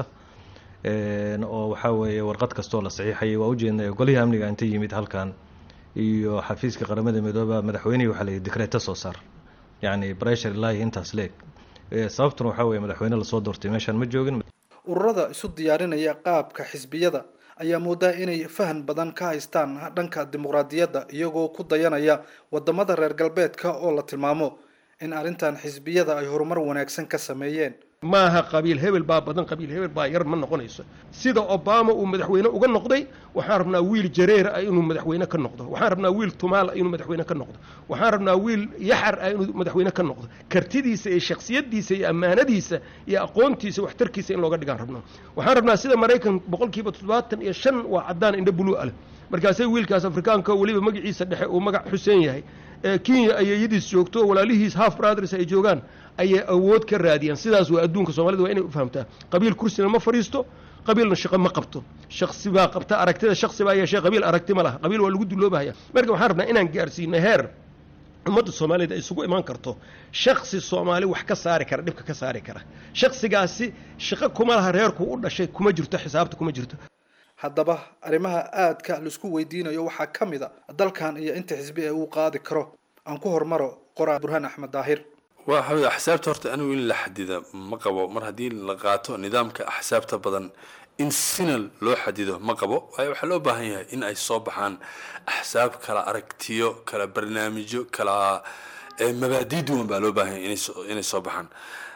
oo waxaa weeye warqad kastoo la saxiixayay waa ujeedna golihii amniga inta yimid halkan iyo xafiiska qaramada midooba madaxweynihii waxaa layihi decreeta soo saar yacni breshar ilaahi intaas leeg sababtuna waxaa weeye madaxweyne lasoo doortay meeshaan ma joogin ururada isu diyaarinaya qaabka xisbiyada ayaa moodaa inay fahan badan ka haystaan dhanka dimuqraadiyadda iyagoo ku dayanaya wadamada reer galbeedka oo la tilmaamo in arrintan xisbiyada ay horumar wanaagsan ka sameeyeen maaha qabiil hebel baa badan qabiil hebel baa yar ma noqonayso sida obama uu madaxweyne uga noqday waxaan rabnaa wiil jareer ah inuu madaxweyne ka noqdo waxaan rabnaa wiil tumaal ah inuu madaxweyne ka noqdo waxaan rabnaa wiil yaxar ah inuu madaxweyne ka noqdo kartidiisa iyo shaksiyadiisa iyo ammaanadiisa iyo aqoontiisa waxtarkiisa in looga dhigaan rabnaa waxaan rabnaa sida maraykan boqolkiiba toddobaatan iyo shan waa caddaan indho buluu aleh markaasay wiilkaas afrikaanka weliba magaciisa dhexe uu magac xuseen yahay kenya ayeeyadiis joogto walaalihiis half brothers ay joogaan ayay awood ka raadiyaan sidaas waa adduunka soomaalida waa inay u fahamtaa qabiil kursina ma fadhiisto qabiilna shaqo ma qabto shaksi baa qabta aragtida shaksi baa yeeshee qabiil aragti ma laha qabiil waa lagu duloobahaya marka waxaan rabnaa inaan gaarsiino heer ummadda soomaaliyeed ay isugu imaan karto shaksi soomaali wax ka saari kara dhibka ka saari kara shaksigaasi shaqo kuma laha reerku u dhashay kuma jirto xisaabta kuma jirto haddaba arrimaha aadka laisku weydiinayo waxaa ka mid a dalkan iyo inta xisbi ee uu qaadi karo aan ku hormaro qoraa burhaan axmed daahir waa xawid axsaabta horta anigu in la xadida ma qabo mar haddii la qaato nidaamka axsaabta badan in sina loo xadido ma qabo waayo waxaa loo baahan yahay in ay soo baxaan axsaab kala aragtiyo kala barnaamijyo kala mabaadii duwan baa loo baahan yahay inay soo baxaan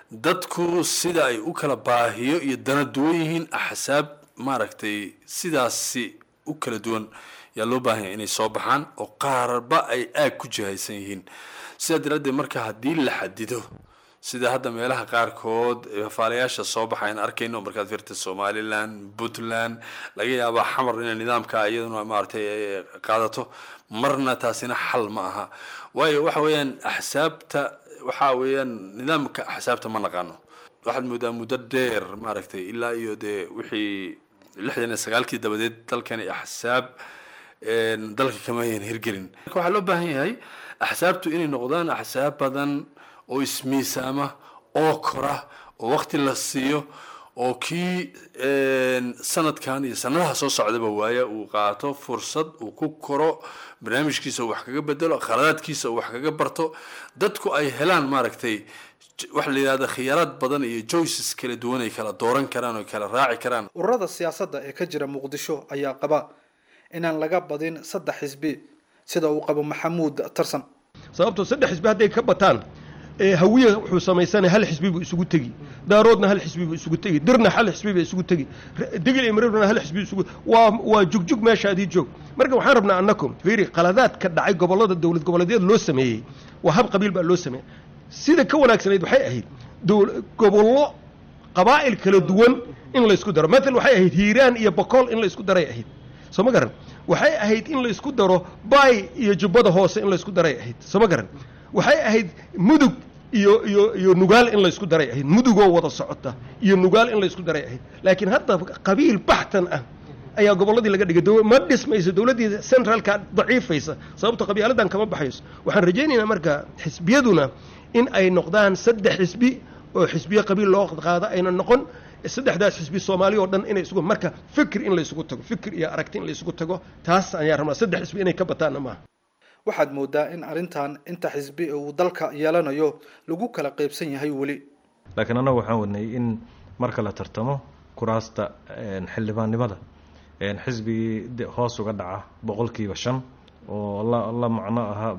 dadku sida ay u kala baahiyo iyo dana duwan yihiin axsaab maaragtay sidaasi u kala duwan yaa loo baahan yahay inay soo baxaan oo qaarba ay aag ku jihaysan yihiin sidaa daraaddeed marka haddii la xadido sida hadda meelaha qaarkood faalayaasha soo baxayn arkayno markaad firta somaliland puntland laga yaabaa xamar inay nidaamka iyaduna maaragtay qaadato marna taasina xal ma aha waayo waxa weeyaan axsaabta waxa weeyaan nidaamka axsaabta ma naqaano waxaad moodaa muddo dheer maaragtay ilaa iyo dee wixii lixdan iyo sagaalkii dabadeed dalkani axsaab dalka kama ayan hirgelin marka waxaa loo baahan yahay axsaabtu inay noqdaan axsaab badan oo ismiisaama oo kora oo waqti la siiyo oo kii sanadkan iyo sanadaha soo socdaba waaya uu qaato fursad uu ku koro barnaamijkiisa uu wax kaga bedelo khaladaadkiisa uu wax kaga barto dadku ay helaan maaragtay waxa la yidhahda khiyaaraad badan iyo joices kala duwan ay kala dooran karaan oo kala raaci karaan ururada siyaasadda ee ka jira muqdisho ayaa qaba inaan laga badin saddex xisbi sida uu qabo maxamuud tarsan sababtoo saddex xisbi hadday ka bataan hawiye wuxuu samaysanaya hal xisbi buu isugu tegi daaroodna hal xisbi buu isugu tegi dirna hal xisbi buu isugu tegi digil imrirna hal xisbi isugu waa waa jugjug meeshaadii joog marka waxaan rabnaa annaku fiiri qaladaad ka dhacay gobollada dowlad goboleedyada loo sameeyey waa hab qabiil baa loo sameeyey sida ka wanaagsanayd waxay ahayd gobollo qabaa'il kala duwan in laysku daro matal waxay ahayd hiiraan iyo bokool in laysku daray ahayd soo ma garan waxay ahayd in laysku daro baay iyo jubbada hoose in laysku daray ahayd soo ma garan waxay ahayd mudug iyo iyo iyo nugaal in laysku daray ahayd mudugoo wada socota iyo nugaal in laysku daray ahayd laakiin hadda qabiil baxtan ah ayaa gobolladii laga dhigay ma dhismayso dowladdii centralka daciifaysa sababto qabyaaladan kama baxayso waxaan rajaynaynaa marka xisbiyaduna in ay noqdaan saddex xisbi oo xisbiye qabiil loo qaado ayna noqon saddexdaas xisbi soomaali oo dhan inay isugu marka fikir in laysugu tago fikir iyo aragti in laysugu tago taas ayaan rabnaa saddex xisbi inay ka bataanna maaha waxaad moodaa in arrintan inta xisbi ee uu dalka yeelanayo lagu kala qaybsan yahay weli laakiin annagu waxaan wadnay in marka la tartamo kuraasta xildhibaannimada xisbigii hoos uga dhaca boqolkiiba shan oo la la macno ahaa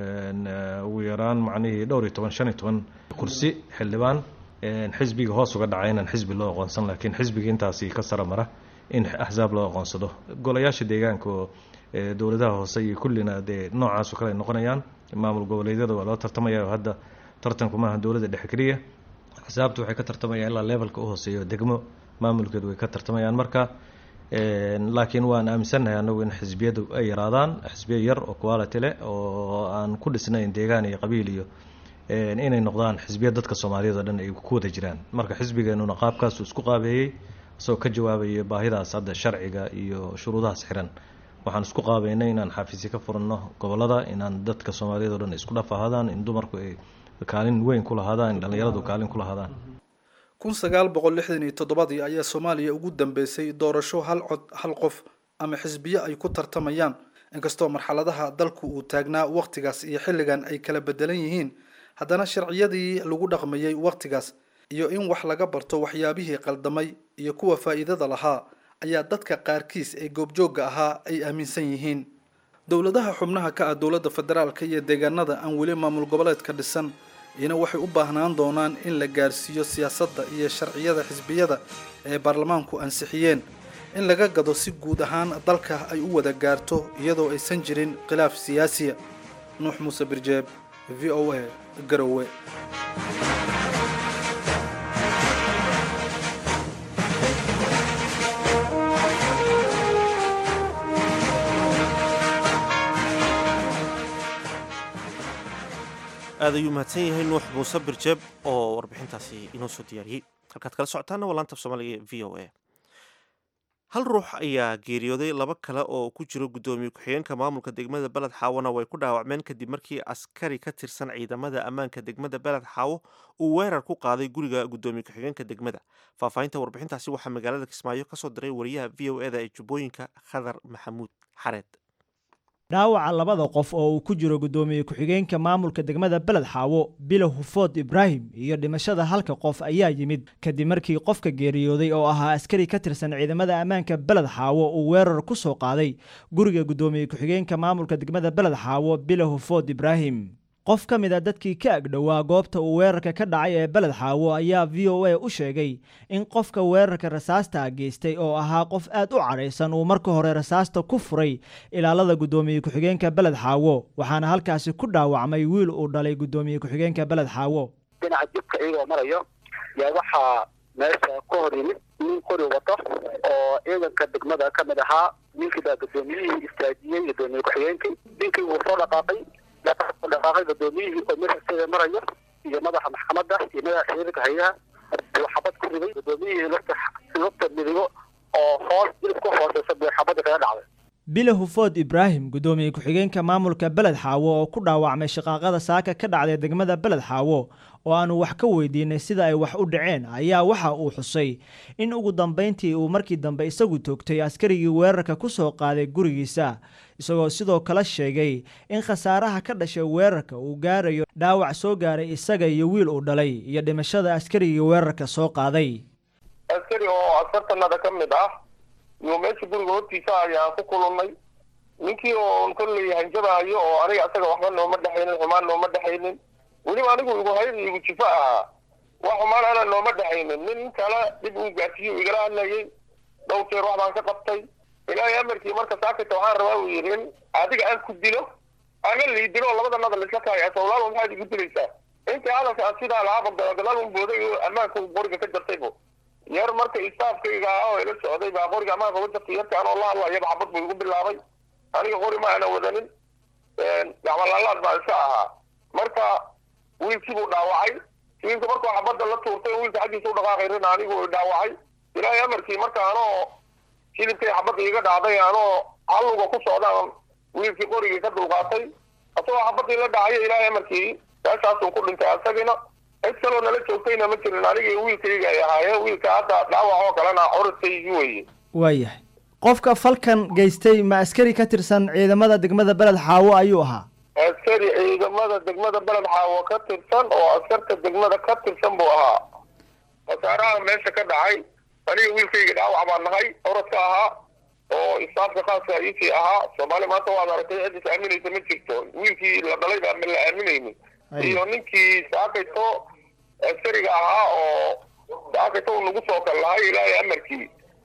ugu yaraan macnihii dhowr iyo toban shan iyo toban kursi xildhibaan xisbiga hoos uga dhaca inaan xisbi loo aqoonsan laakiin xisbiga intaasi ka sara mara in axsaab loo aqoonsado golayaasha deegaanka oo dowladaha hoose iyo kullina dee noocaaso kale ay noqonayaan maamul goboleedyada waa loo tartamaya oo hadda tartanku maaha dowladda dhexe keliya axsaabtu waxay ka tartamayaan ilaa levelka u hooseeyo degmo maamulkeedu way ka tartamayaan marka laakiin waan aaminsannahay anagu in xisbiyadu ay yaraadaan xisbiya yar oo quality leh oo aan ku dhisnayn deegaan iyo qabiil iyo inay noqdaan xisbiya dadka soomaaliyeed oo dhan ay ku wada jiraan marka xisbigeenuna qaabkaasu isku qaabeeyey isagoo ka jawaabaya baahidaas hadda sharciga iyo shuruudahaas xiran waxaan isku qaabeynay inaan xafiisyo ka furanno gobolada inaan dadka soomaaliyeed oo dhan isku dhaf ahaadaan in dumarku ay kaalin weyn ku lahaadaan in dhallinyaradu kaalin ku lahaadaan kun sagaal boqol lixdan iyo toddobadii ayaa soomaaliya ugu dambeysay doorasho hal cod hal qof ama xisbiyo ay ku tartamayaan inkastoo marxaladaha dalku uu taagnaa wakhtigaas iyo xilligan ay kala bedelan yihiin haddana sharciyadii lagu dhaqmayay wakhtigaas iyo in wax laga barto waxyaabihii qaldamay iyo kuwa faa'iidada lahaa ayaa dadka qaarkiis ee goobjoogga ahaa ay aaminsan yihiin dowladaha xubnaha ka ah dowladda federaalka iyo deegaanada aan weli maamul goboleedka dhisan iyana waxay u baahnaan doonaan in la gaarsiiyo siyaasadda iyo sharciyada xisbiyada ee baarlamaanku ansixiyeen in laga gado si guud ahaan dalka ay u wada gaarto iyadoo aysan jirin khilaaf siyaasiya nuux muuse birjeeb v o a garowe aad ayuu mahadsan yahay nuux muuse birjeeb oo warbixintaasi inoo soo diyaariyey halkaad kala socotaana waa laanta af soomaaliga v o a hal ruux ayaa geeriyooday laba kale oo ku jiro guddoomiye ku-xigeenka maamulka degmada beled xaawona way ku dhaawacmeen kadib markii askari ka tirsan ciidamada ammaanka degmada beled xaawo uu weerar ku qaaday guriga guddoomiye ku-xigeenka degmada faahfaahinta warbixintaasi waxaa magaalada kismaayo kasoo diray wariyaha v o eda ee jubbooyinka khadar maxamuud xareed dhaawaca labada qof oo uu ku jiro guddoomiye ku-xigeenka maamulka degmada beled xaawo bilo hufood ibraahim iyo dhimashada halka qof ayaa yimid kadib markii qofka geeriyooday oo ahaa askari ka tirsan ciidamada ammaanka beled xaawo uu weerar ku soo qaaday guriga guddoomiye ku-xigeenka maamulka degmada beled xaawo bilo hufood ibraahim qof ka mid a dadkii ka agdhowaa goobta uu weerarka ka dhacay ee beled xaawo ayaa v o a u sheegay in qofka weerarka rasaasta geystay oo ahaa qof aad u cadhaysan uu marka hore rasaasta ku furay ilaalada guddoomiye ku-xigeenka beled xaawo waxaana halkaasi ku dhaawacmay wiil uu dhalay guddoomiye ku-xigeenka beled xaawo dhinaca jibka iyagoo marayo yaa waxaa meesha ka hor yimid nin qori wato oo ciidanka degmada ka mid ahaa ninkii baa guddoomiyihii istaajiyey guddoomiye ku-xigeenkii ninkii wuu soo dhaqaaqay dhaqaaqay guddoomiyihii oo meeshasteeda marayo iyo madaxa maxkamadda iyo madaxa ciidanka hayaha buu xabad ku riday guddoomiyihii lugta lugta midigo oo hoos jilib ka hooseysa buu xabadda kaga dhacday bile hufood ibraahim guddoomiye ku-xigeenka maamulka beled xaawo oo ku dhaawacmay shaqaaqada saaka ka dhacday degmada beled xaawo oo aanu wax ka weydiinay sida ay wax u dhaceen ayaa waxa uu xusay in ugu dambayntii uu markii dambe isagu toogtay askarigii weerarka ku soo qaaday gurigiisa isagoo sidoo kale sheegay in khasaaraha ka dhashay weerarka uu gaarayo dhaawac soo gaaray isaga iyo wiil uu dhalay iyo dhimashada askarigii weerarka soo qaaday askari oo askartanada ka mid ah iyo meesha guriga hortiisa ayaan ku kulannay ninkii oo kolley hanjabaayo oo aniga asaga waxba nooma dhexaynin xumaan nooma dhexaynin weliba anigu igu hayd igu jifo ahaa wax xumaan ana nooma dhexaynin nin kale dib uu gaarsiiyo igala hadlayay dhowr jeer wax baan ka qabtay ilaahay amarkii marka saakita waxaan rabaa uu yidhi in adiga aan ku dilo ana lii dilo labada nadal isla tahay asawlaal maxaad igu dilaysaa intii hadalka aan sidaa lahaaba gadaal un booday oo ammaanka uu qoriga ka jartay bu yar marka istaafkayga ah oo ila socday baa qoriga ammaanka uga jartay yarka anoo la hadlayaba xabad buu igu bilaabay aniga qori ma ana wadanin gacmalaalaad baa iska ahaa marka wiilkii buu dhaawacay wiilka markuu xabadda la tuurtay wiilka xaggiisa u dhaqaaqay rin anigu dhaawacay ilaahay amarkii marka anoo hilibkay xabadda iga dhacday anoo halluga ku socdaan wiilkii qorigii ka dulqaatay asagoo xabaddii la dhacaya ilaahay amarkii meeshaasuu ku dhintay asagina cid kaloo nala joogtayna ma jirin anigii wiilkayga ay ahaayeen wiilka hadda dhaawac oo kalena curiskaygi weeye waayahay qofka falkan geystay ma askari ka tirsan ciidamada degmada beled xaawo ayuu ahaa askari ciidamada degmada beled xaawo ka tirsan oo askarta degmada ka tirsan buu ahaa khasaaraha meesha ka dhacay aniga wiilkayga dhaawac baan nahay orodka ahaa oo istaafka khaaska iisii ahaa soomaali maanta waad aragtay cid is aaminaysa ma jirto wiilkii la dhalay baa ma la aaminaynin iyo ninkii saakayto askariga ahaa oo saakayto uu nagu soo kal lahay ilaahay amarkii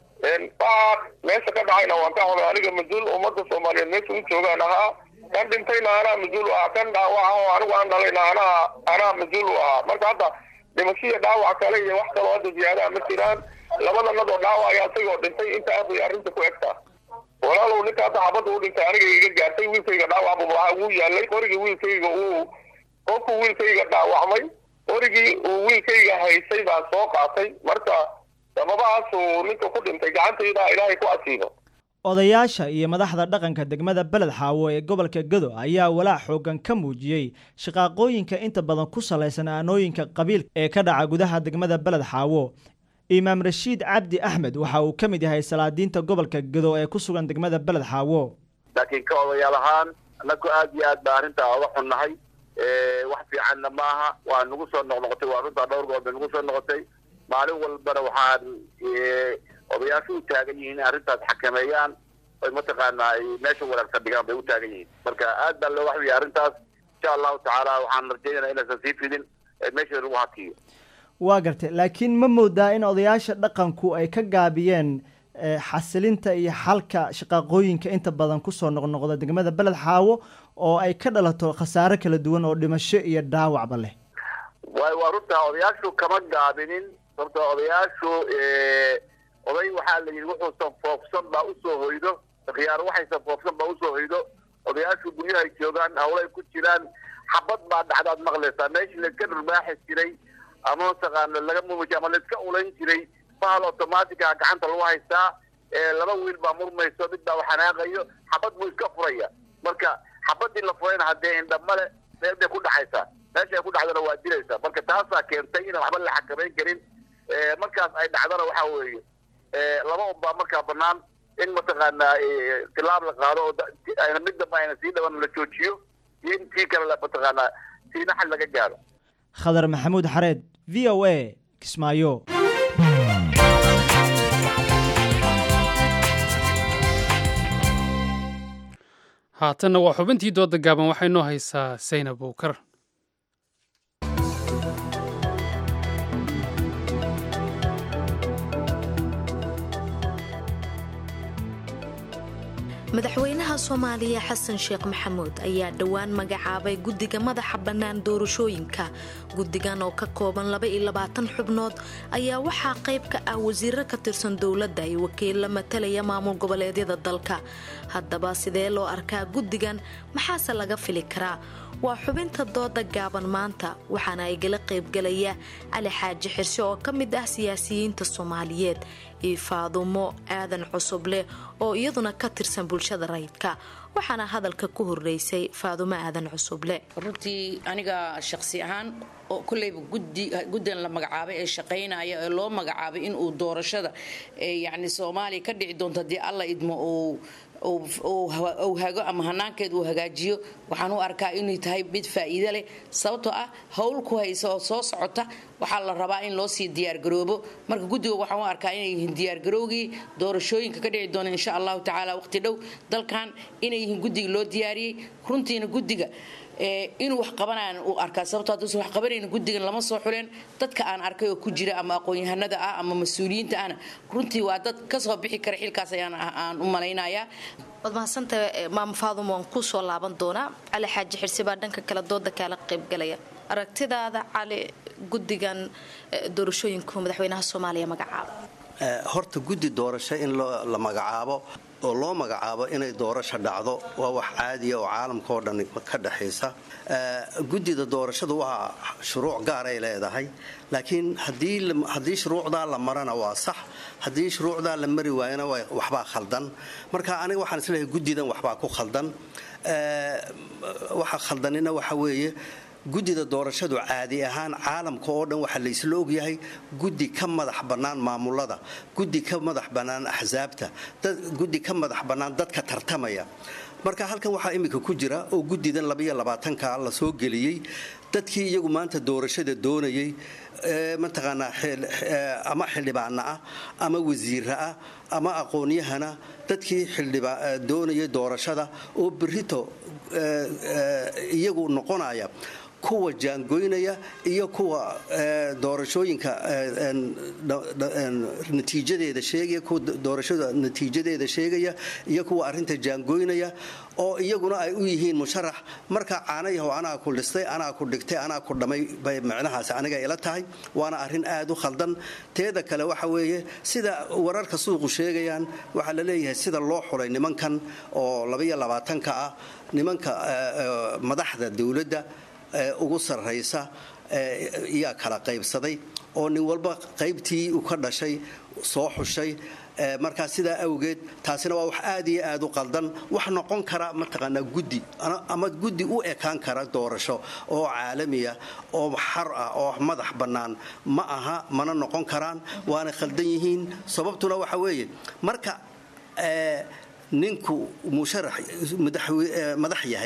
waxaa meesha ka dhacayna waan ka xuday aniga mas-uul ummadda soomaaliyeed meesha u joogaan ahaa kan dhintayna anaa mas-uul u ahaa kan dhaawaca oo anigu aan dhalayna anaa anaa mas-uul u ahaa marka hadda dhimashiya dhaawac kale iyo wax kaloo hadda ziyaadaha ma jiraan labada nadoo dhaawacaya isagoo dhintay inta aad bay arrinta ku egtaa walaalow ninka hadda xabadda u dhintay aniga iga gaartay wiilkayga dhaawac buu waxaa ugu yaalay qorigii wiilkayga uu qofku wiilkayga dhaawacmay qorigii uu wiilkayga haysay baan soo qaatay marka sababahaasuu ninka ku dhintay gacantayda ilaahay ku asiibo odayaasha iyo madaxda dhaqanka degmada beled xaawo ee gobolka gado ayaa walaac xoogan ka muujiyey shaqaaqooyinka inta badan ku salaysan aanooyinka qabiil ee ka dhaca gudaha degmada beled xaawo imaam rashiid cabdi axmed waxa uu ka mid yahay salaadiinta gobolka gado ee ku sugan degmada beled xaawo laakiin ka odayaal ahaan anagu aad iyo aad baa arrintaa oga xunnahay wax fiicanna maaha waa nagu soo noqnoqotay waa runtaa dhowr goor bay nagu soo noqotay maalin walbana waxaan odayaashu u taagan yihiin in arrintaas xakameeyaan oy mataqaanaa ay meesha wanaagsan dhigaan bay u taagan yihiin marka aad baa looga xuyay arrintaas insha allahu tacaala waxaan rajaynaya inaysan sii fidin meesha lagu hakiyo waa gartay laakiin ma moodaa in odayaasha dhaqanku ay ka gaabiyeen xasilinta iyo xalka shaqaaqooyinka inta badan kusoo noqnoqda degmada beled xaawo oo ay ka dhalato khasaare kala duwan oo dhimasho iyo dhaawacba leh waay waa runtaa odayaashu kama gaabinin horta odayaashu oday waxaa la yidhi wuxuusan foofsan baa usoo hoydo khiyaar waxaysan foofsan baa usoo hoydo odayaashu guryahay joogaan hawlay ku jiraan xabad baa dhacdaad maqlaysaa meeshii layska dhurbaaxi jiray ama mataqaana laga mumuji ama layska ulayn jiray bahal automatica gacanta lagu haystaa laba wiil baa murmayso mid baa xanaaqayo xabad buu iska furaya marka xabadii la furayna haddee indhamale meel bay ku dhacaysaa meesha ay ku dhacdana waa dilaysaa marka taasaa keentay inaan waxba la xakamayn karin markaas ay dhacdana waxa weeye laba un baa markaa banaan in mataqaanaa tilaab la qaado oo ayna mid damba ayna sii dhaban la joojiyo iyo in tii kale mataqaanaa siina xal laga gaaro khadar maxamuud xareed v o a kismaayo haatanna waa xubintii dooda gaaban waxay noo haysaa saynab bowkar madaxweynaha soomaaliya xasan sheekh maxamuud ayaa dhowaan magacaabay guddiga madaxa bannaan doorashooyinka guddigan oo ka kooban xubnood ayaa waxaa qayb ka ah wasiiro ka tirsan dowladda iyo wakiilla matalaya maamul goboleedyada dalka haddaba sidee loo arkaa guddigan maxaase laga fili karaa waa xubinta dooda gaaban maanta waxaana igala qaybgalaya cali xaaji xirse oo ka mid ah siyaasiyiinta soomaaliyeed iyo faadumo aadan cusubleh oo iyaduna ka tirsan bulshada rayidka waxaana hadalka ku horeysay faadumo aadan cusuble runtii aniga shaqsi ahaan oo koleyba guddigan la magacaabay ee shaqaynaya ee loo magacaabay inuu doorashada yani soomaaliya ka dhici doonto haddii alla idmo uu hago ama hanaankeed uu hagaajiyo waxaan u arkaa inay tahay mid faa'iido leh sababtoo ah howl ku haysa oo soo socota waxaa la rabaa in loo sii diyaargaroobo marka guddiga waxaan u arkaa inay yihiin diyaargarowgii doorashooyinka ka dhici doona insha allahu tacaala waqti dhow dalkan inay yihiin guddiga loo diyaariyey runtiina guddiga inuu wax qabanaan uu arkaa sababto hadduusan wax qabanayna guddigan lama soo xuleen dadka aan arkay oo ku jira ama aqoon-yahanada ah ama mas-uuliyiinta ahna runtii waa dad kasoo bixi kara xilkaas ayaan aan u malaynayaa waad mahadsantahay maama faaduma waan ku soo laaban doonaa cali xaaji xirsi baa dhanka kale dooda kaala qaybgalaya aragtidaada cali guddigan doorashooyinku madaxweynaha soomaaliya magacaaba horta guddi doorasho in la magacaabo oo loo magacaabo inay doorasho dhacdo waa wax caadiya oo caalamka oo dhan ka dhexaysa guddida doorashadu waa shuruuc gaaray leedahay laakiin haddii shuruucdaa la marana waa sax haddii shuruucdaa la mari waayana waxbaa khaldan marka aniga waxaan isleeyahay guddidan waxbaa ku khaldan waxa khaldanina waxa weeye guddida doorashadu caadi ahaan caalamka oo dhan waxaa laysla ogyahay guddi ka madax bannaan maamulada guddi ka madax bannaan axsaabta guddi ka madax bannaan dadka tartamaya marka halkan waxaa iminka ku jira oo guddidan labayolabaatanka la soo geliyey dadkii iyagu maanta doorashada doonayey mataqaanaa ama xildhibaana ah ama wasiira ah ama aqoonyahana dadkii doonayay doorashada oo berito iyagu noqonaya kuwa jaangoynaya iyo kuwa doorashooyinka natiijadeeda sheegaya kuwa doorashada natiijadeeda sheegaya iyo kuwa arrinta jaangoynaya oo iyaguna ay u yihiin musharax marka caanayahow anaa ku dhistay anaa ku dhigtay anaa ku dhammay bay micnahaasi aniga ila tahay waana arrin aad u khaldan teeda kale waxa weeye sida wararka suuqu sheegayaan waxaa la leeyahay sida loo xulay nimankan oo labaiyo labaatanka ah nimanka madaxda dowladda ugu sarraysa yaa kala qaybsaday oo nin walba qaybtii uu ka dhashay soo xushay markaa sidaa awgeed taasina waa wax aad iyo aad u qaldan wax noqon kara mataqaanaa guddi ama guddi u ekaan kara doorasho oo caalamiya oo xar ah oo madax bannaan ma aha mana noqon karaan waana khaldan yihiin sababtuna waxa weeye marka ninku musharax madax yahay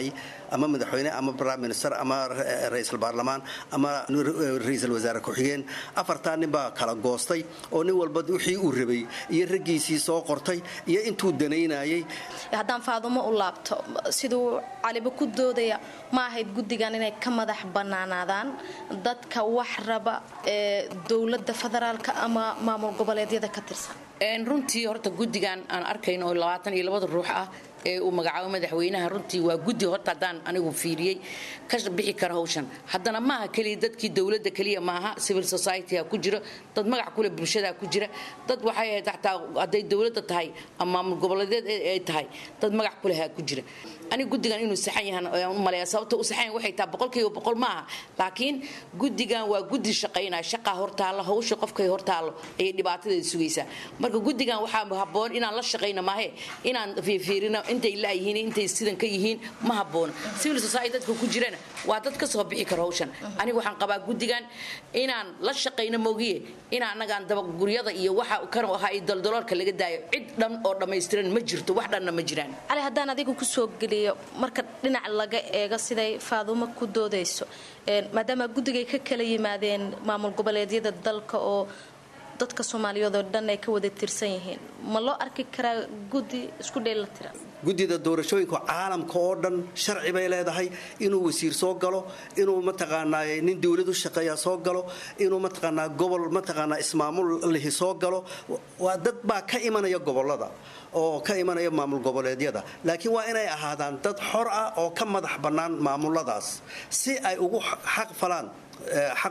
ama madaxweyne ama prime minister ama ra-iisul baarlamaan ama ra-iisul wasaare ku-xigeen afartaa nin baa kala goostay oo nin walba wixii uu rabay iyo raggiisii soo qortay iyo intuu danaynayay haddaan faadumo u laabto siduu caliba ku doodaya ma ahayd guddigan inay ka madax bannaanaadaan dadka wax raba ee dowladda federaalka ama maamul goboleedyada ka tirsan runtii horta guddigan aan arkayno oo labaatan iyo labada ruux ah ee uu magacaabo madaxweynaha runtii waa guddi horta haddaan anigu fiiriyey ka bixi kara hawshan haddana maaha keliya dadkii dowladda keliya maaha civil society-ha ku jiro dad magac kule bulshada ku jira dad waxay ahayd xataa hadday dowladda tahay ama maamul goboleedeed ay tahay dad magac kuleha ku jira aniga guddigan inuu saxan yahan u maleeya sababta u saxan waxay tahay boqolkiiba boqol maaha laakiin guddigan waa guddi shaqaynaya shaqaa hortaallo hawsha qofkay hortaallo ayay dhibaatadeeda sugaysaa marka guddigan waxaa habboon inaan la shaqayno maahe inaan fiirfiirino intay laayihiin intay sidan ka yihiin ma habboona civil society dadka ku jirana waa dad ka soo bixi kara hawshan aniga waxaan qabaa guddigan inaan la shaqayno moogiye inaan annagaan dabaguryada iyo waxa kan ahaa iyo daldaloolka laga daayo cid dhan oo dhammaystiran ma jirto wax dhanna ma jiraan cali haddaan adiga kusoo geliyo marka dhinac laga eego siday faadumo ku doodayso maadaama guddigay ka kala yimaadeen maamul goboleedyada dalka oo dadka soomaaliyeed oo dhan ay ka wada tirsan yihiin ma loo arki karaa guddi isku dheelila tiran guddida doorashooyinka caalamka oo dhan sharci bay leedahay inuu wasiir soo galo inuu mataqaanaa nin dowlad u shaqeeya soo galo inuu mataqaanaa gobol mataqaanaa ismaamul lihi soo galo waa dad baa ka imanaya gobolada oo ka imanaya maamul goboleedyada laakiin waa inay ahaadaan dad xor ah oo ka madax bannaan maamuladaas si ay ugu xaq falaan xaq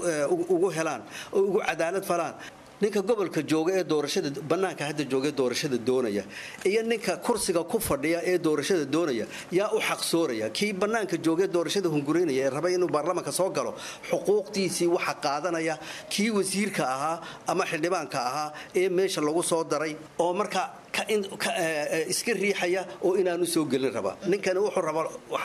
ugu helaan oo ugu cadaalad falaan ninka gobolka jooga ee doorashada bannaanka hadda jooga ee doorashada doonaya iyo ninka kursiga ku fadhiya ee doorashada doonaya yaa u xaqsooraya kii bannaanka jooga ee doorashada hungureynaya ee raba inuu baarlamaanka soo galo xuquuqdiisii waxa qaadanaya kii wasiirka ahaa ama xildhibaanka ahaa ee meesha lagu soo daray oo marka iska riixaya oo inaanu soo gelin raba ninkani wuxuu raba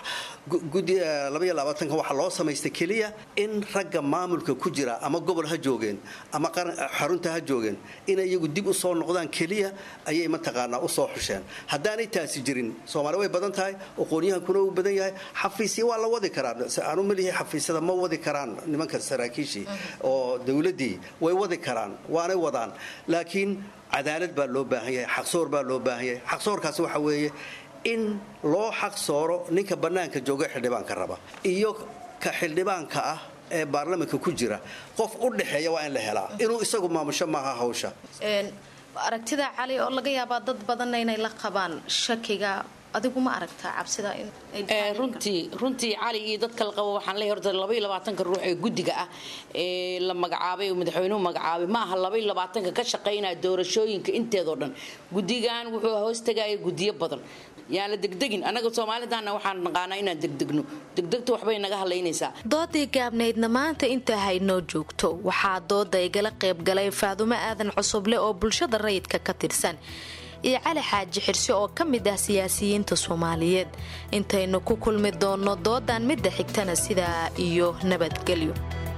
waxaa loo samaystay keliya in ragga maamulka ku jira ama gobol ha joogeen ama xarunta ha joogeen inay iyagu dib u soo noqdaan keliya ayay mataqaanaa u soo xusheen haddaanay taasi jirin soomaali way badan tahay aqoonyahankuna uu badan yahay xafiisya waa la wadi karaa aanu malihi xafiisyada ma wadi karaan nimanka saraakiishii oo dowladdii way wadi karaan waanay wadaan laakiin cadaalad baa loo baahan yahay xaqsoor baa loo baahan yahay xaqsoorkaasi waxa weeye in loo xaq sooro ninka bannaanka jooga xildhibaanka raba iyo ka xildhibaanka ah ee baarlamanka ku jira qof u dhexeeya waa in la helaa inuu isagu maamusho maaha hawsha aragtida cali oo laga yaabaa dad badanna inay la qabaan shakiga adigu ma aragtaa cabsida runtii runtii cali iyo dadka la qabo waxaan leeyahay horta laba iyo labaatanka ruux ee guddiga ah ee la magacaabay oo madaxweynuhu magacaabay ma aha laba iyo labaatanka ka shaqaynaya doorashooyinka inteedoo dhan guddigan wuxuu hoostagaya guddiyo badan yaan la degdegin annaga soomaalidana waxaan naqaanaa inaan degdegno degdegta waxbay naga hadlaynaysaa doodii gaabnaydna maanta intaa haynoo joogto waxaa dooda igala qaybgalay faadumo aadan cusuble oo bulshada rayidka ka tirsan iyo cali xaaji xirse oo ka mid ah siyaasiyiinta soomaaliyeed intaynu ku kulmi doonno doodan midda xigtana sidaa iyo nabadgelyo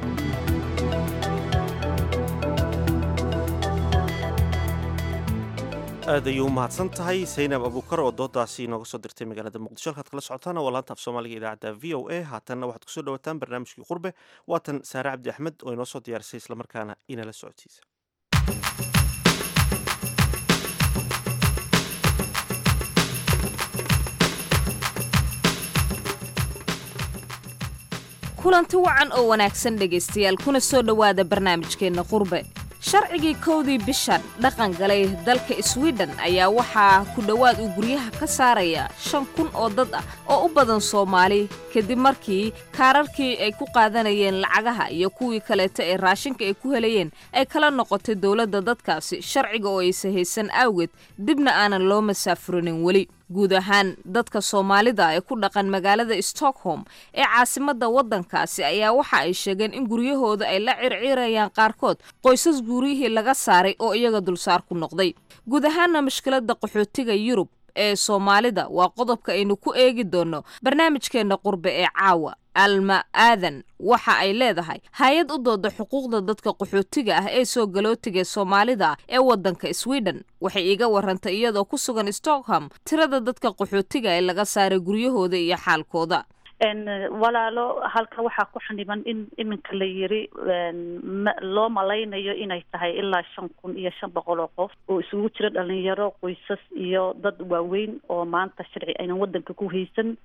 aad ayuu u mahadsan tahay saynab abuukar oo doodaasi inooga soo dirtay magaalada muqdisho halkaad kala socotaan waa laanta af soomaaliga idaacadda v o a haatanna waxaad kusoo dhawataan barnaamijkii qurbe waatan saare cabdi axmed oo inoo soo diyaarisay islamarkaana inala socodsiisa kulanti wacan oo wanaagsan dhegaystayaal kuna soo dhowaada barnaamijkeenna qurbe sharcigii kowdii bishan dhaqan galay dalka swiden ayaa waxaa ku dhowaad uu guryaha ka saaraya shan kun oo dad ah oo u badan soomaali kadib markii kaararkii ay ku qaadanayeen lacagaha iyo kuwii kaleeta ee raashinka ay ku helayeen ay kala noqotay dowladda dadkaasi sharciga oo aysa haysan awgeed dibna aanan loo masaafurinin weli guud ahaan dadka soomaalida ee ku dhaqan magaalada stockholm ee caasimadda waddankaasi ayaa waxa ay sheegeen in guryahooda ay la circiirayaan qaarkood qoysas guryihii laga saaray oo iyaga dulsaar ku noqday guud ahaanna mushkiladda qaxootiga yurub ee soomaalida waa qodobka aynu ku eegi doonno barnaamijkeenna qurbe ee caawa alma aadan waxa ay leedahay hay-ad u dooda xuquuqda dadka qaxootiga ah ee soo galootiga soomaalida ah ee waddanka sweden waxay iiga warantay iyadoo ku sugan stockholm tirada dadka qaxootiga ee laga saaray guryahooda iyo xaalkooda walaalo halka waxaa ku xaniban in iminka la yiri loo malaynayo inay tahay ilaa shan kun iyo shan boqol oo qof oo isugu jira dhalinyaro qoysas iyo dad waaweyn oo maanta sharci aynan wadanka ku haysan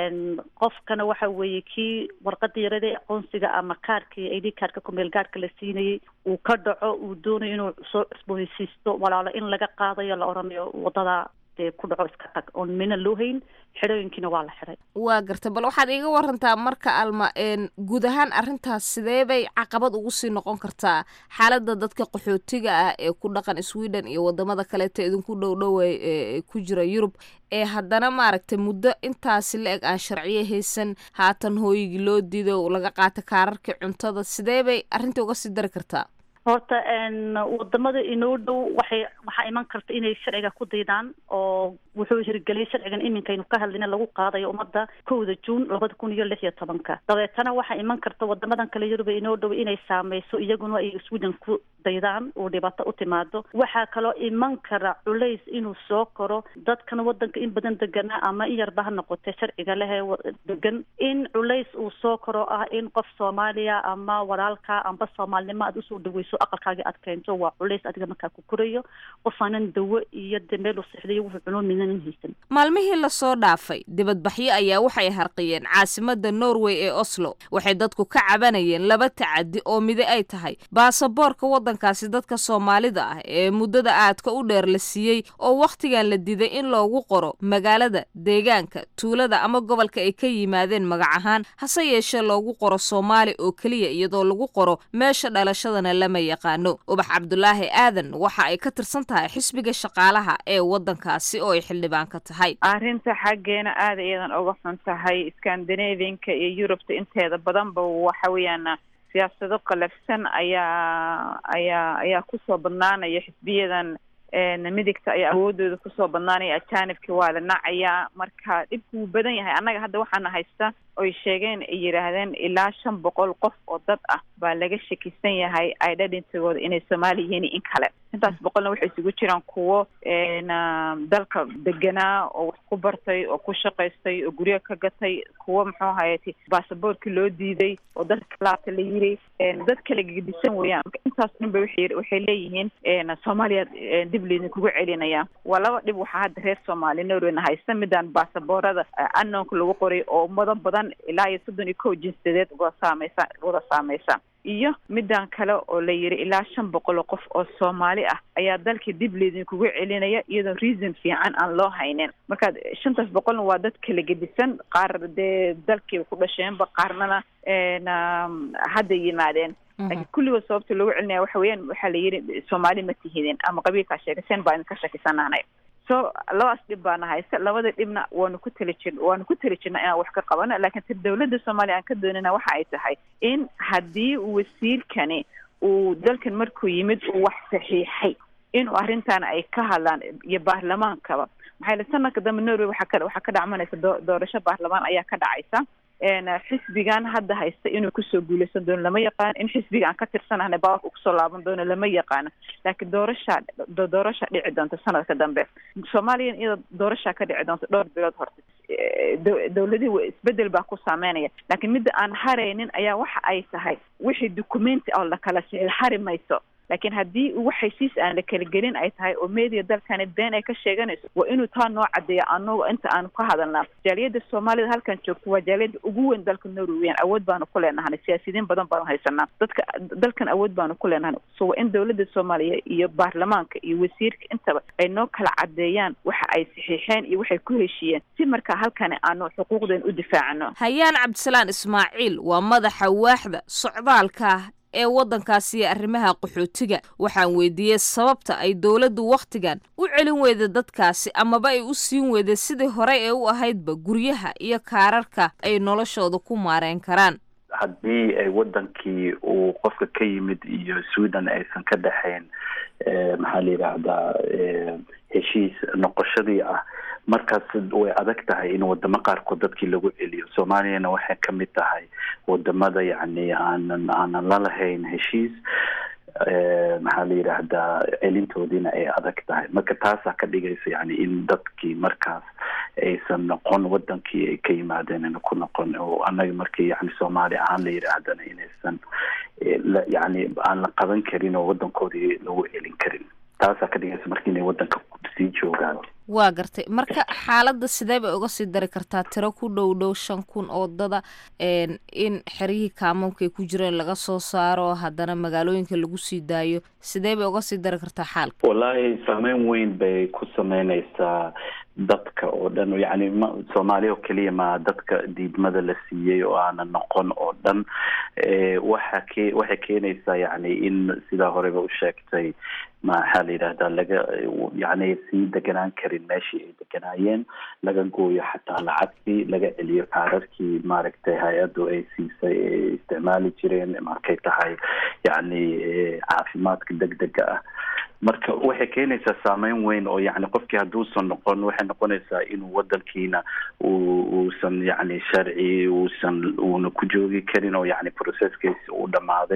qofkana waxa weeye kii warqada yarada aqoonsiga ama kaarkii i d kaarka kumeel gaarhka la siinayay uu ka dhaco uu doonayo inuu soo cusboonaysiisto walaalo in laga qaadayo la odhanayo wadada dee ku dhaco iska tag oon mina loo hayn xidhooyinkiina waa la xidhay waa garta bal waxaad iiga warantaa marka alma guud ahaan arrintaas sidee bay caqabad ugu sii noqon kartaa xaaladda dadka qaxootiga ah ee ku dhaqan sweden iyo wadamada kaleeta idinku dhow dhowa ee ku jira yurub ee haddana maaragtay muddo intaasi la eg aan sharciyo haysan haatan hooyigii loo diido laga qaata kaararkii cuntada sidee bay arrinta uga sii dari kartaa horta wadamada inoo dhow waxay waxaa iman karta inay sharciga ku daydaan oo wuxuu hirgeliyay sharcigan iminkaynu ka hadlayna lagu qaadayo ummadda kowda juun labada kun iyo lix iyo tobanka dabeetana waxaa iman karta wadamadan kale yuruba inoo dhow inay saameyso iyaguna ay sweden ku daydaan uu dhibaato u timaado waxaa kaloo iman kara culays inuu soo koro dadkan wadanka in badan deganaa ama in yarba ha noqotee sharciga lehee degan in culays uu soo koro ah in qof soomaaliya ama walaalka amba soomaalnimo aad usoo dhaweyso aqalkaaga aad keento waa culays adiga markaa ku korayo qof aanan dawo iyo de meel u sixdayo wuxuu cunoo midanan haysan maalmihii lasoo dhaafay dibadbaxyo ayaa waxay harqiyeen caasimada norway ee oslo waxay dadku ka cabanayeen laba tacadi oo mide ay tahay baasaboorka waddankaasi dadka soomaalida ah ee muddada aadka u dheer la siiyey oo wakhtigan la diday in loogu qoro magaalada deegaanka tuulada ama gobolka ay ka yimaadeen magac ahaan hase yeeshee loogu qoro soomaali oo keliya iyadoo lagu qoro meesha dhalashadana lama yaqaano ubax cabdulaahi aadan waxa ay ka tirsan tahay xisbiga shaqaalaha ee waddankaasi oo ay xildhibaan ka tahay arrinta xaggeena aada iyadan uga xun tahay scandinavianka iyo yurubta inteeda badanba waxa weeyaan siyaasado qalafsan ayaa ayaa ayaa kusoo badnaanaya xisbiyadan midigta ayaa awoodooda kusoo badnaanaya ajaanibka waa la nacayaa marka dhibku wuu badan yahay annaga hadda waxaana haysta oy sheegeen ay yidhaahdeen ilaa shan boqol qof oo dad ah baa laga shakisan yahay identitygooda inay soomaali yihiin in kale intaas boqolna waxay isugu jiraan kuwo dalka deganaa oo wax ku bartay oo ku shaqaystay oo guryo ka gatay kuwo muxuu ahayt baasaboorki loo diiday oo dadka laabta la yiri dad kala gedisan weeyaan marka intaas dhan ba waxay waxay leeyihiin soomaaliya dib laydinkugu celinaya waa laba dhib waxaa hadda reer soomaali norwayna haysta midaan baasaboorada anoonka lagu qoray oo ummado badan ilaa iyo soddon iyo kow jinsiyadeed wada saameysa wada saameysa iyo midaan kale oo la yiri ilaa shan boqol oo qof oo soomaali ah ayaa dalkii dib laydinkugu celinaya iyadoo reason fiican aan loo haynin marka shantaas boqolna waa dad kala gedisan qaar dee dalkiiba ku dhasheenba qaarnana hadda yimaadeen laakiin kulligood sababta loogu celinaya waxa weeyaan waxaa la yidhi soomaali ma tihidin ama qabiilkaa sheegaseen baa idinka shakisanaanay so labadaas dhib baana haysta labada dhibna waanu ku tali jir waanu ku tali jirna inaan wax ka qabano laakiin tir dawladda soomaaliya aan ka doonana waxa ay tahay in haddii wasiirkani uu dalkan markuu yimid uu wax saxiixay inuu arrintan ay ka hadlaan iyo baarlamaankaba maxaa yili sanadka dambe norway waxaa ka waxaa ka dhacmanaysa doo doorasho baarlamaan ayaa ka dhacaysa xisbigan hadda haysta inuu kusoo guuleysan doono lama yaqaano in xisbiga aan ka tirsanahna bawarka kusoo laaban doono lama yaqaano laakiin doorashaa doorasha dhici doonta sanadka dambe soomaaliyan iyadoo doorashaa ka dhici doonta dhowr bilood horta dawladihii isbedel baa ku saameynaya laakiin midda aan haraynin ayaa waxa ay tahay wixii documenti oo lakala sixil hari mayso laakiin haddii wax heshiis aan la kala gelin ay tahay oo media dalkani been ay ka sheeganayso waa inuu taa noo cadeeya anago inta aanu ka hadalnaa jaaliyadda soomaalida halkan joogto waa jaaliyadda ugu weyn dalka norweyan awood baanu ku leenahay siyaasiyiin badan baanu haysanaa dadka dalkan awood baanu ku leenahay so waa in dawladda soomaaliya iyo baarlamaanka iyo wasiirka intaba ay noo kala cadeeyaan waxa ay saxiixeen iyo waxay ku heshiiyeen si markaa halkani aanu xuquuqdeen u difaacano hayaan cabdisalaan ismaaciil waa madaxa waaxda socdaalka ee waddankaasi iyo arrimaha qaxootiga waxaan weydiiyey sababta ay dowladdu wakhtigan u celin weyda dadkaasi amaba ay u siin weyday sidii horey ee u ahaydba guryaha iyo kaararka ay noloshooda ku maareen karaan haddii ay wadankii uu qofka ka yimid iyo sweden aysan ka dhexayn maxaa la yidhaahdaa heshiis noqoshadii ah markaas way adag tahay in wadamo qaarkood dadkii lagu celiyo soomaaliyana waxay kamid tahay wadamada yacni aanan aanan la lahayn heshiis maxaa la yidhaahdaa celintoodiina ay adag tahay marka taasaa ka dhigaysa yani in dadkii markaas aysan noqon wadankii ay ka yimaadeen ina ku noqon oo annaga markii yani soomaali ahaan la yidhaahdana inaysan yani aan la qaban karin oo wadankoodii lagu celin karin taasaa ka dhigaysa marka inay wadanka sii joogaan waa gartay marka xaaladda sidee bay uga sii dari kartaa tiro ku dhow dhow shan kun oo dada in xeryihii kaamoonka ay ku jireen laga soo saaro haddana magaalooyinka lagu sii daayo sidee bay uga sii dari kartaa xaalka wallaahi saameyn weyn bay ku sameyneysaa dadka oo dhan yani ma soomaaliya oo keliya ma dadka diidmada la siiyey oo aanan noqon oo dhan waxa ke waxay keenaysaa yani in sidaa horeba u sheegtay maxaa la yidhahdaa laga yani sii deganaan karin meeshii ay deganaayeen laga gooyo xataa lacagtii laga celiyo kaararkii maaragtay hay-addu ay siisay ay isticmaali jireen markay tahay yani caafimaadka degdega ah marka waxay keenaysaa saameyn weyn oo yani qofkii hadduusan noqon waxay noqonaysaa inuu wadankiina uusan yani sharci uusan uuna ku joogi karin oo yani processkiisi uu dhamaaday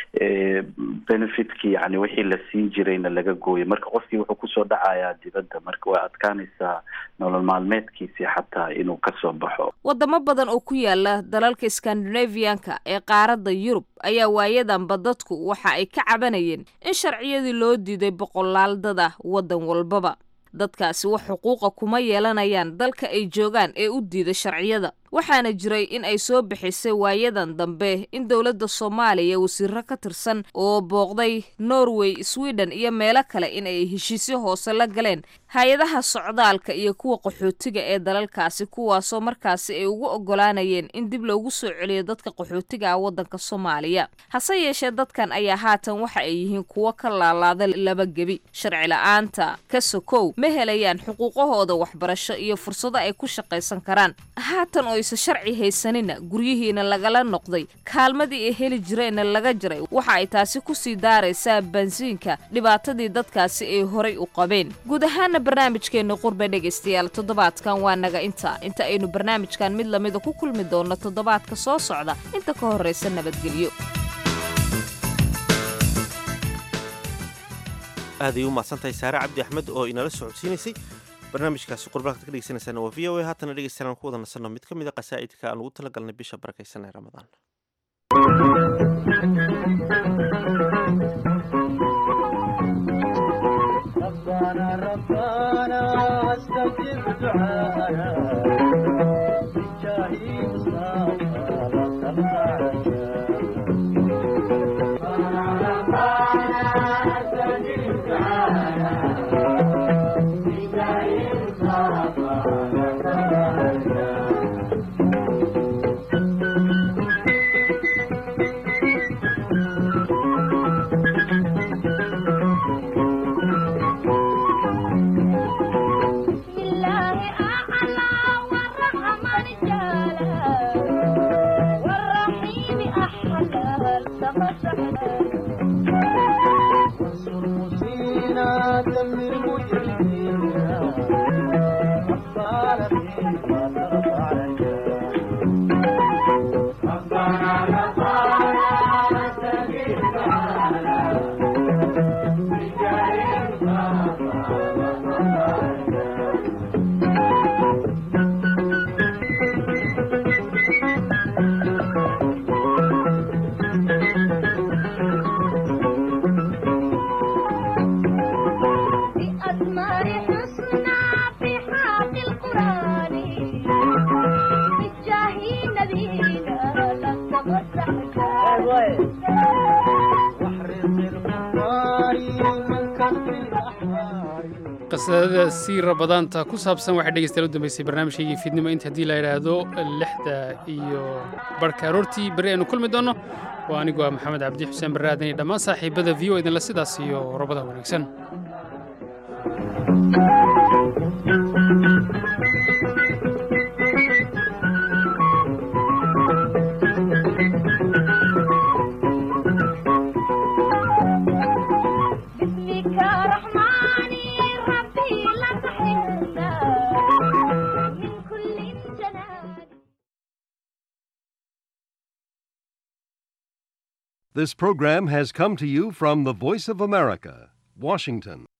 benefitkii yani wixii la siin jirayna laga gooyo marka qofkii wuxuu kusoo dhacayaa dibadda marka way adkaanaysaa nolol maalmeedkiisii xataa inuu kasoo baxo wadamo badan oo ku yaala dalalka skandinavianka ee qaaradda yurub ayaa waayadanba dadku waxa ay ka cabanayeen in sharciyadii loo diiday boqolaal dad ah waddan walbaba dadkaasi wax xuquuqa kuma yeelanayaan dalka ay joogaan ee u diida sharciyada waxaana jiray in ay soo bixisay waayadan dambe in dowladda soomaaliya wasiiro ka tirsan oo booqday norway sweden iyo meelo kale in ay heshiisyo hoose la galeen hay-adaha socdaalka iyo kuwa qaxootiga ee dalalkaasi kuwaasoo markaasi ay ugu ogolaanayeen in dib loogu soo celiyo dadka qaxootiga ah waddanka soomaaliya hase yeeshee dadkan ayaa haatan waxa ay yihiin kuwo ka laalaada laba gebi sharci la-aanta ka sokow ma helayaan xuquuqahooda waxbarasho iyo fursado ay ku shaqaysan karaan haatan oo isa sharci haysanina guryihiina lagala noqday kaalmadii ay heli jireenna laga jiray waxa ay taasi kusii daaraysaa bansiinka dhibaatadii dadkaasi ay horay u qabeen guud ahaana barnaamijkeenna qurbe dhegaystayaal toddobaadkan waa naga inta inta aynu barnaamijkan mid lamida ku kulmi doonno toddobaadka soo socda inta ka horraysa nabadgelyo aaday u mahadsantahay saare cabdi axmed oo inala socodsiinaysay barnaamijkaasi qurbalkaad ka dhegeysanaysaana waa v o a haatana dhegeystayaal aan ku wada nasanno mid ka mid a qasaa'idka aan ugu talagalnay bisha barakaysan ee ramadaan qasadada sii rabadaanta ku saabsan waxay dhegeystayaal u dambeysay barnaamijkaygii fiidnimo inta haddii la yidhaahdo lixda iyo barhka aroortii berri aynu kulmi doonno waa anigoo ah maxamed cabdi xuseen barre aadan iyo dhammaan saaxiibada v o idinla sidaas iyo rabada wanaagsan This program has come to you from the Voice of America, Washington.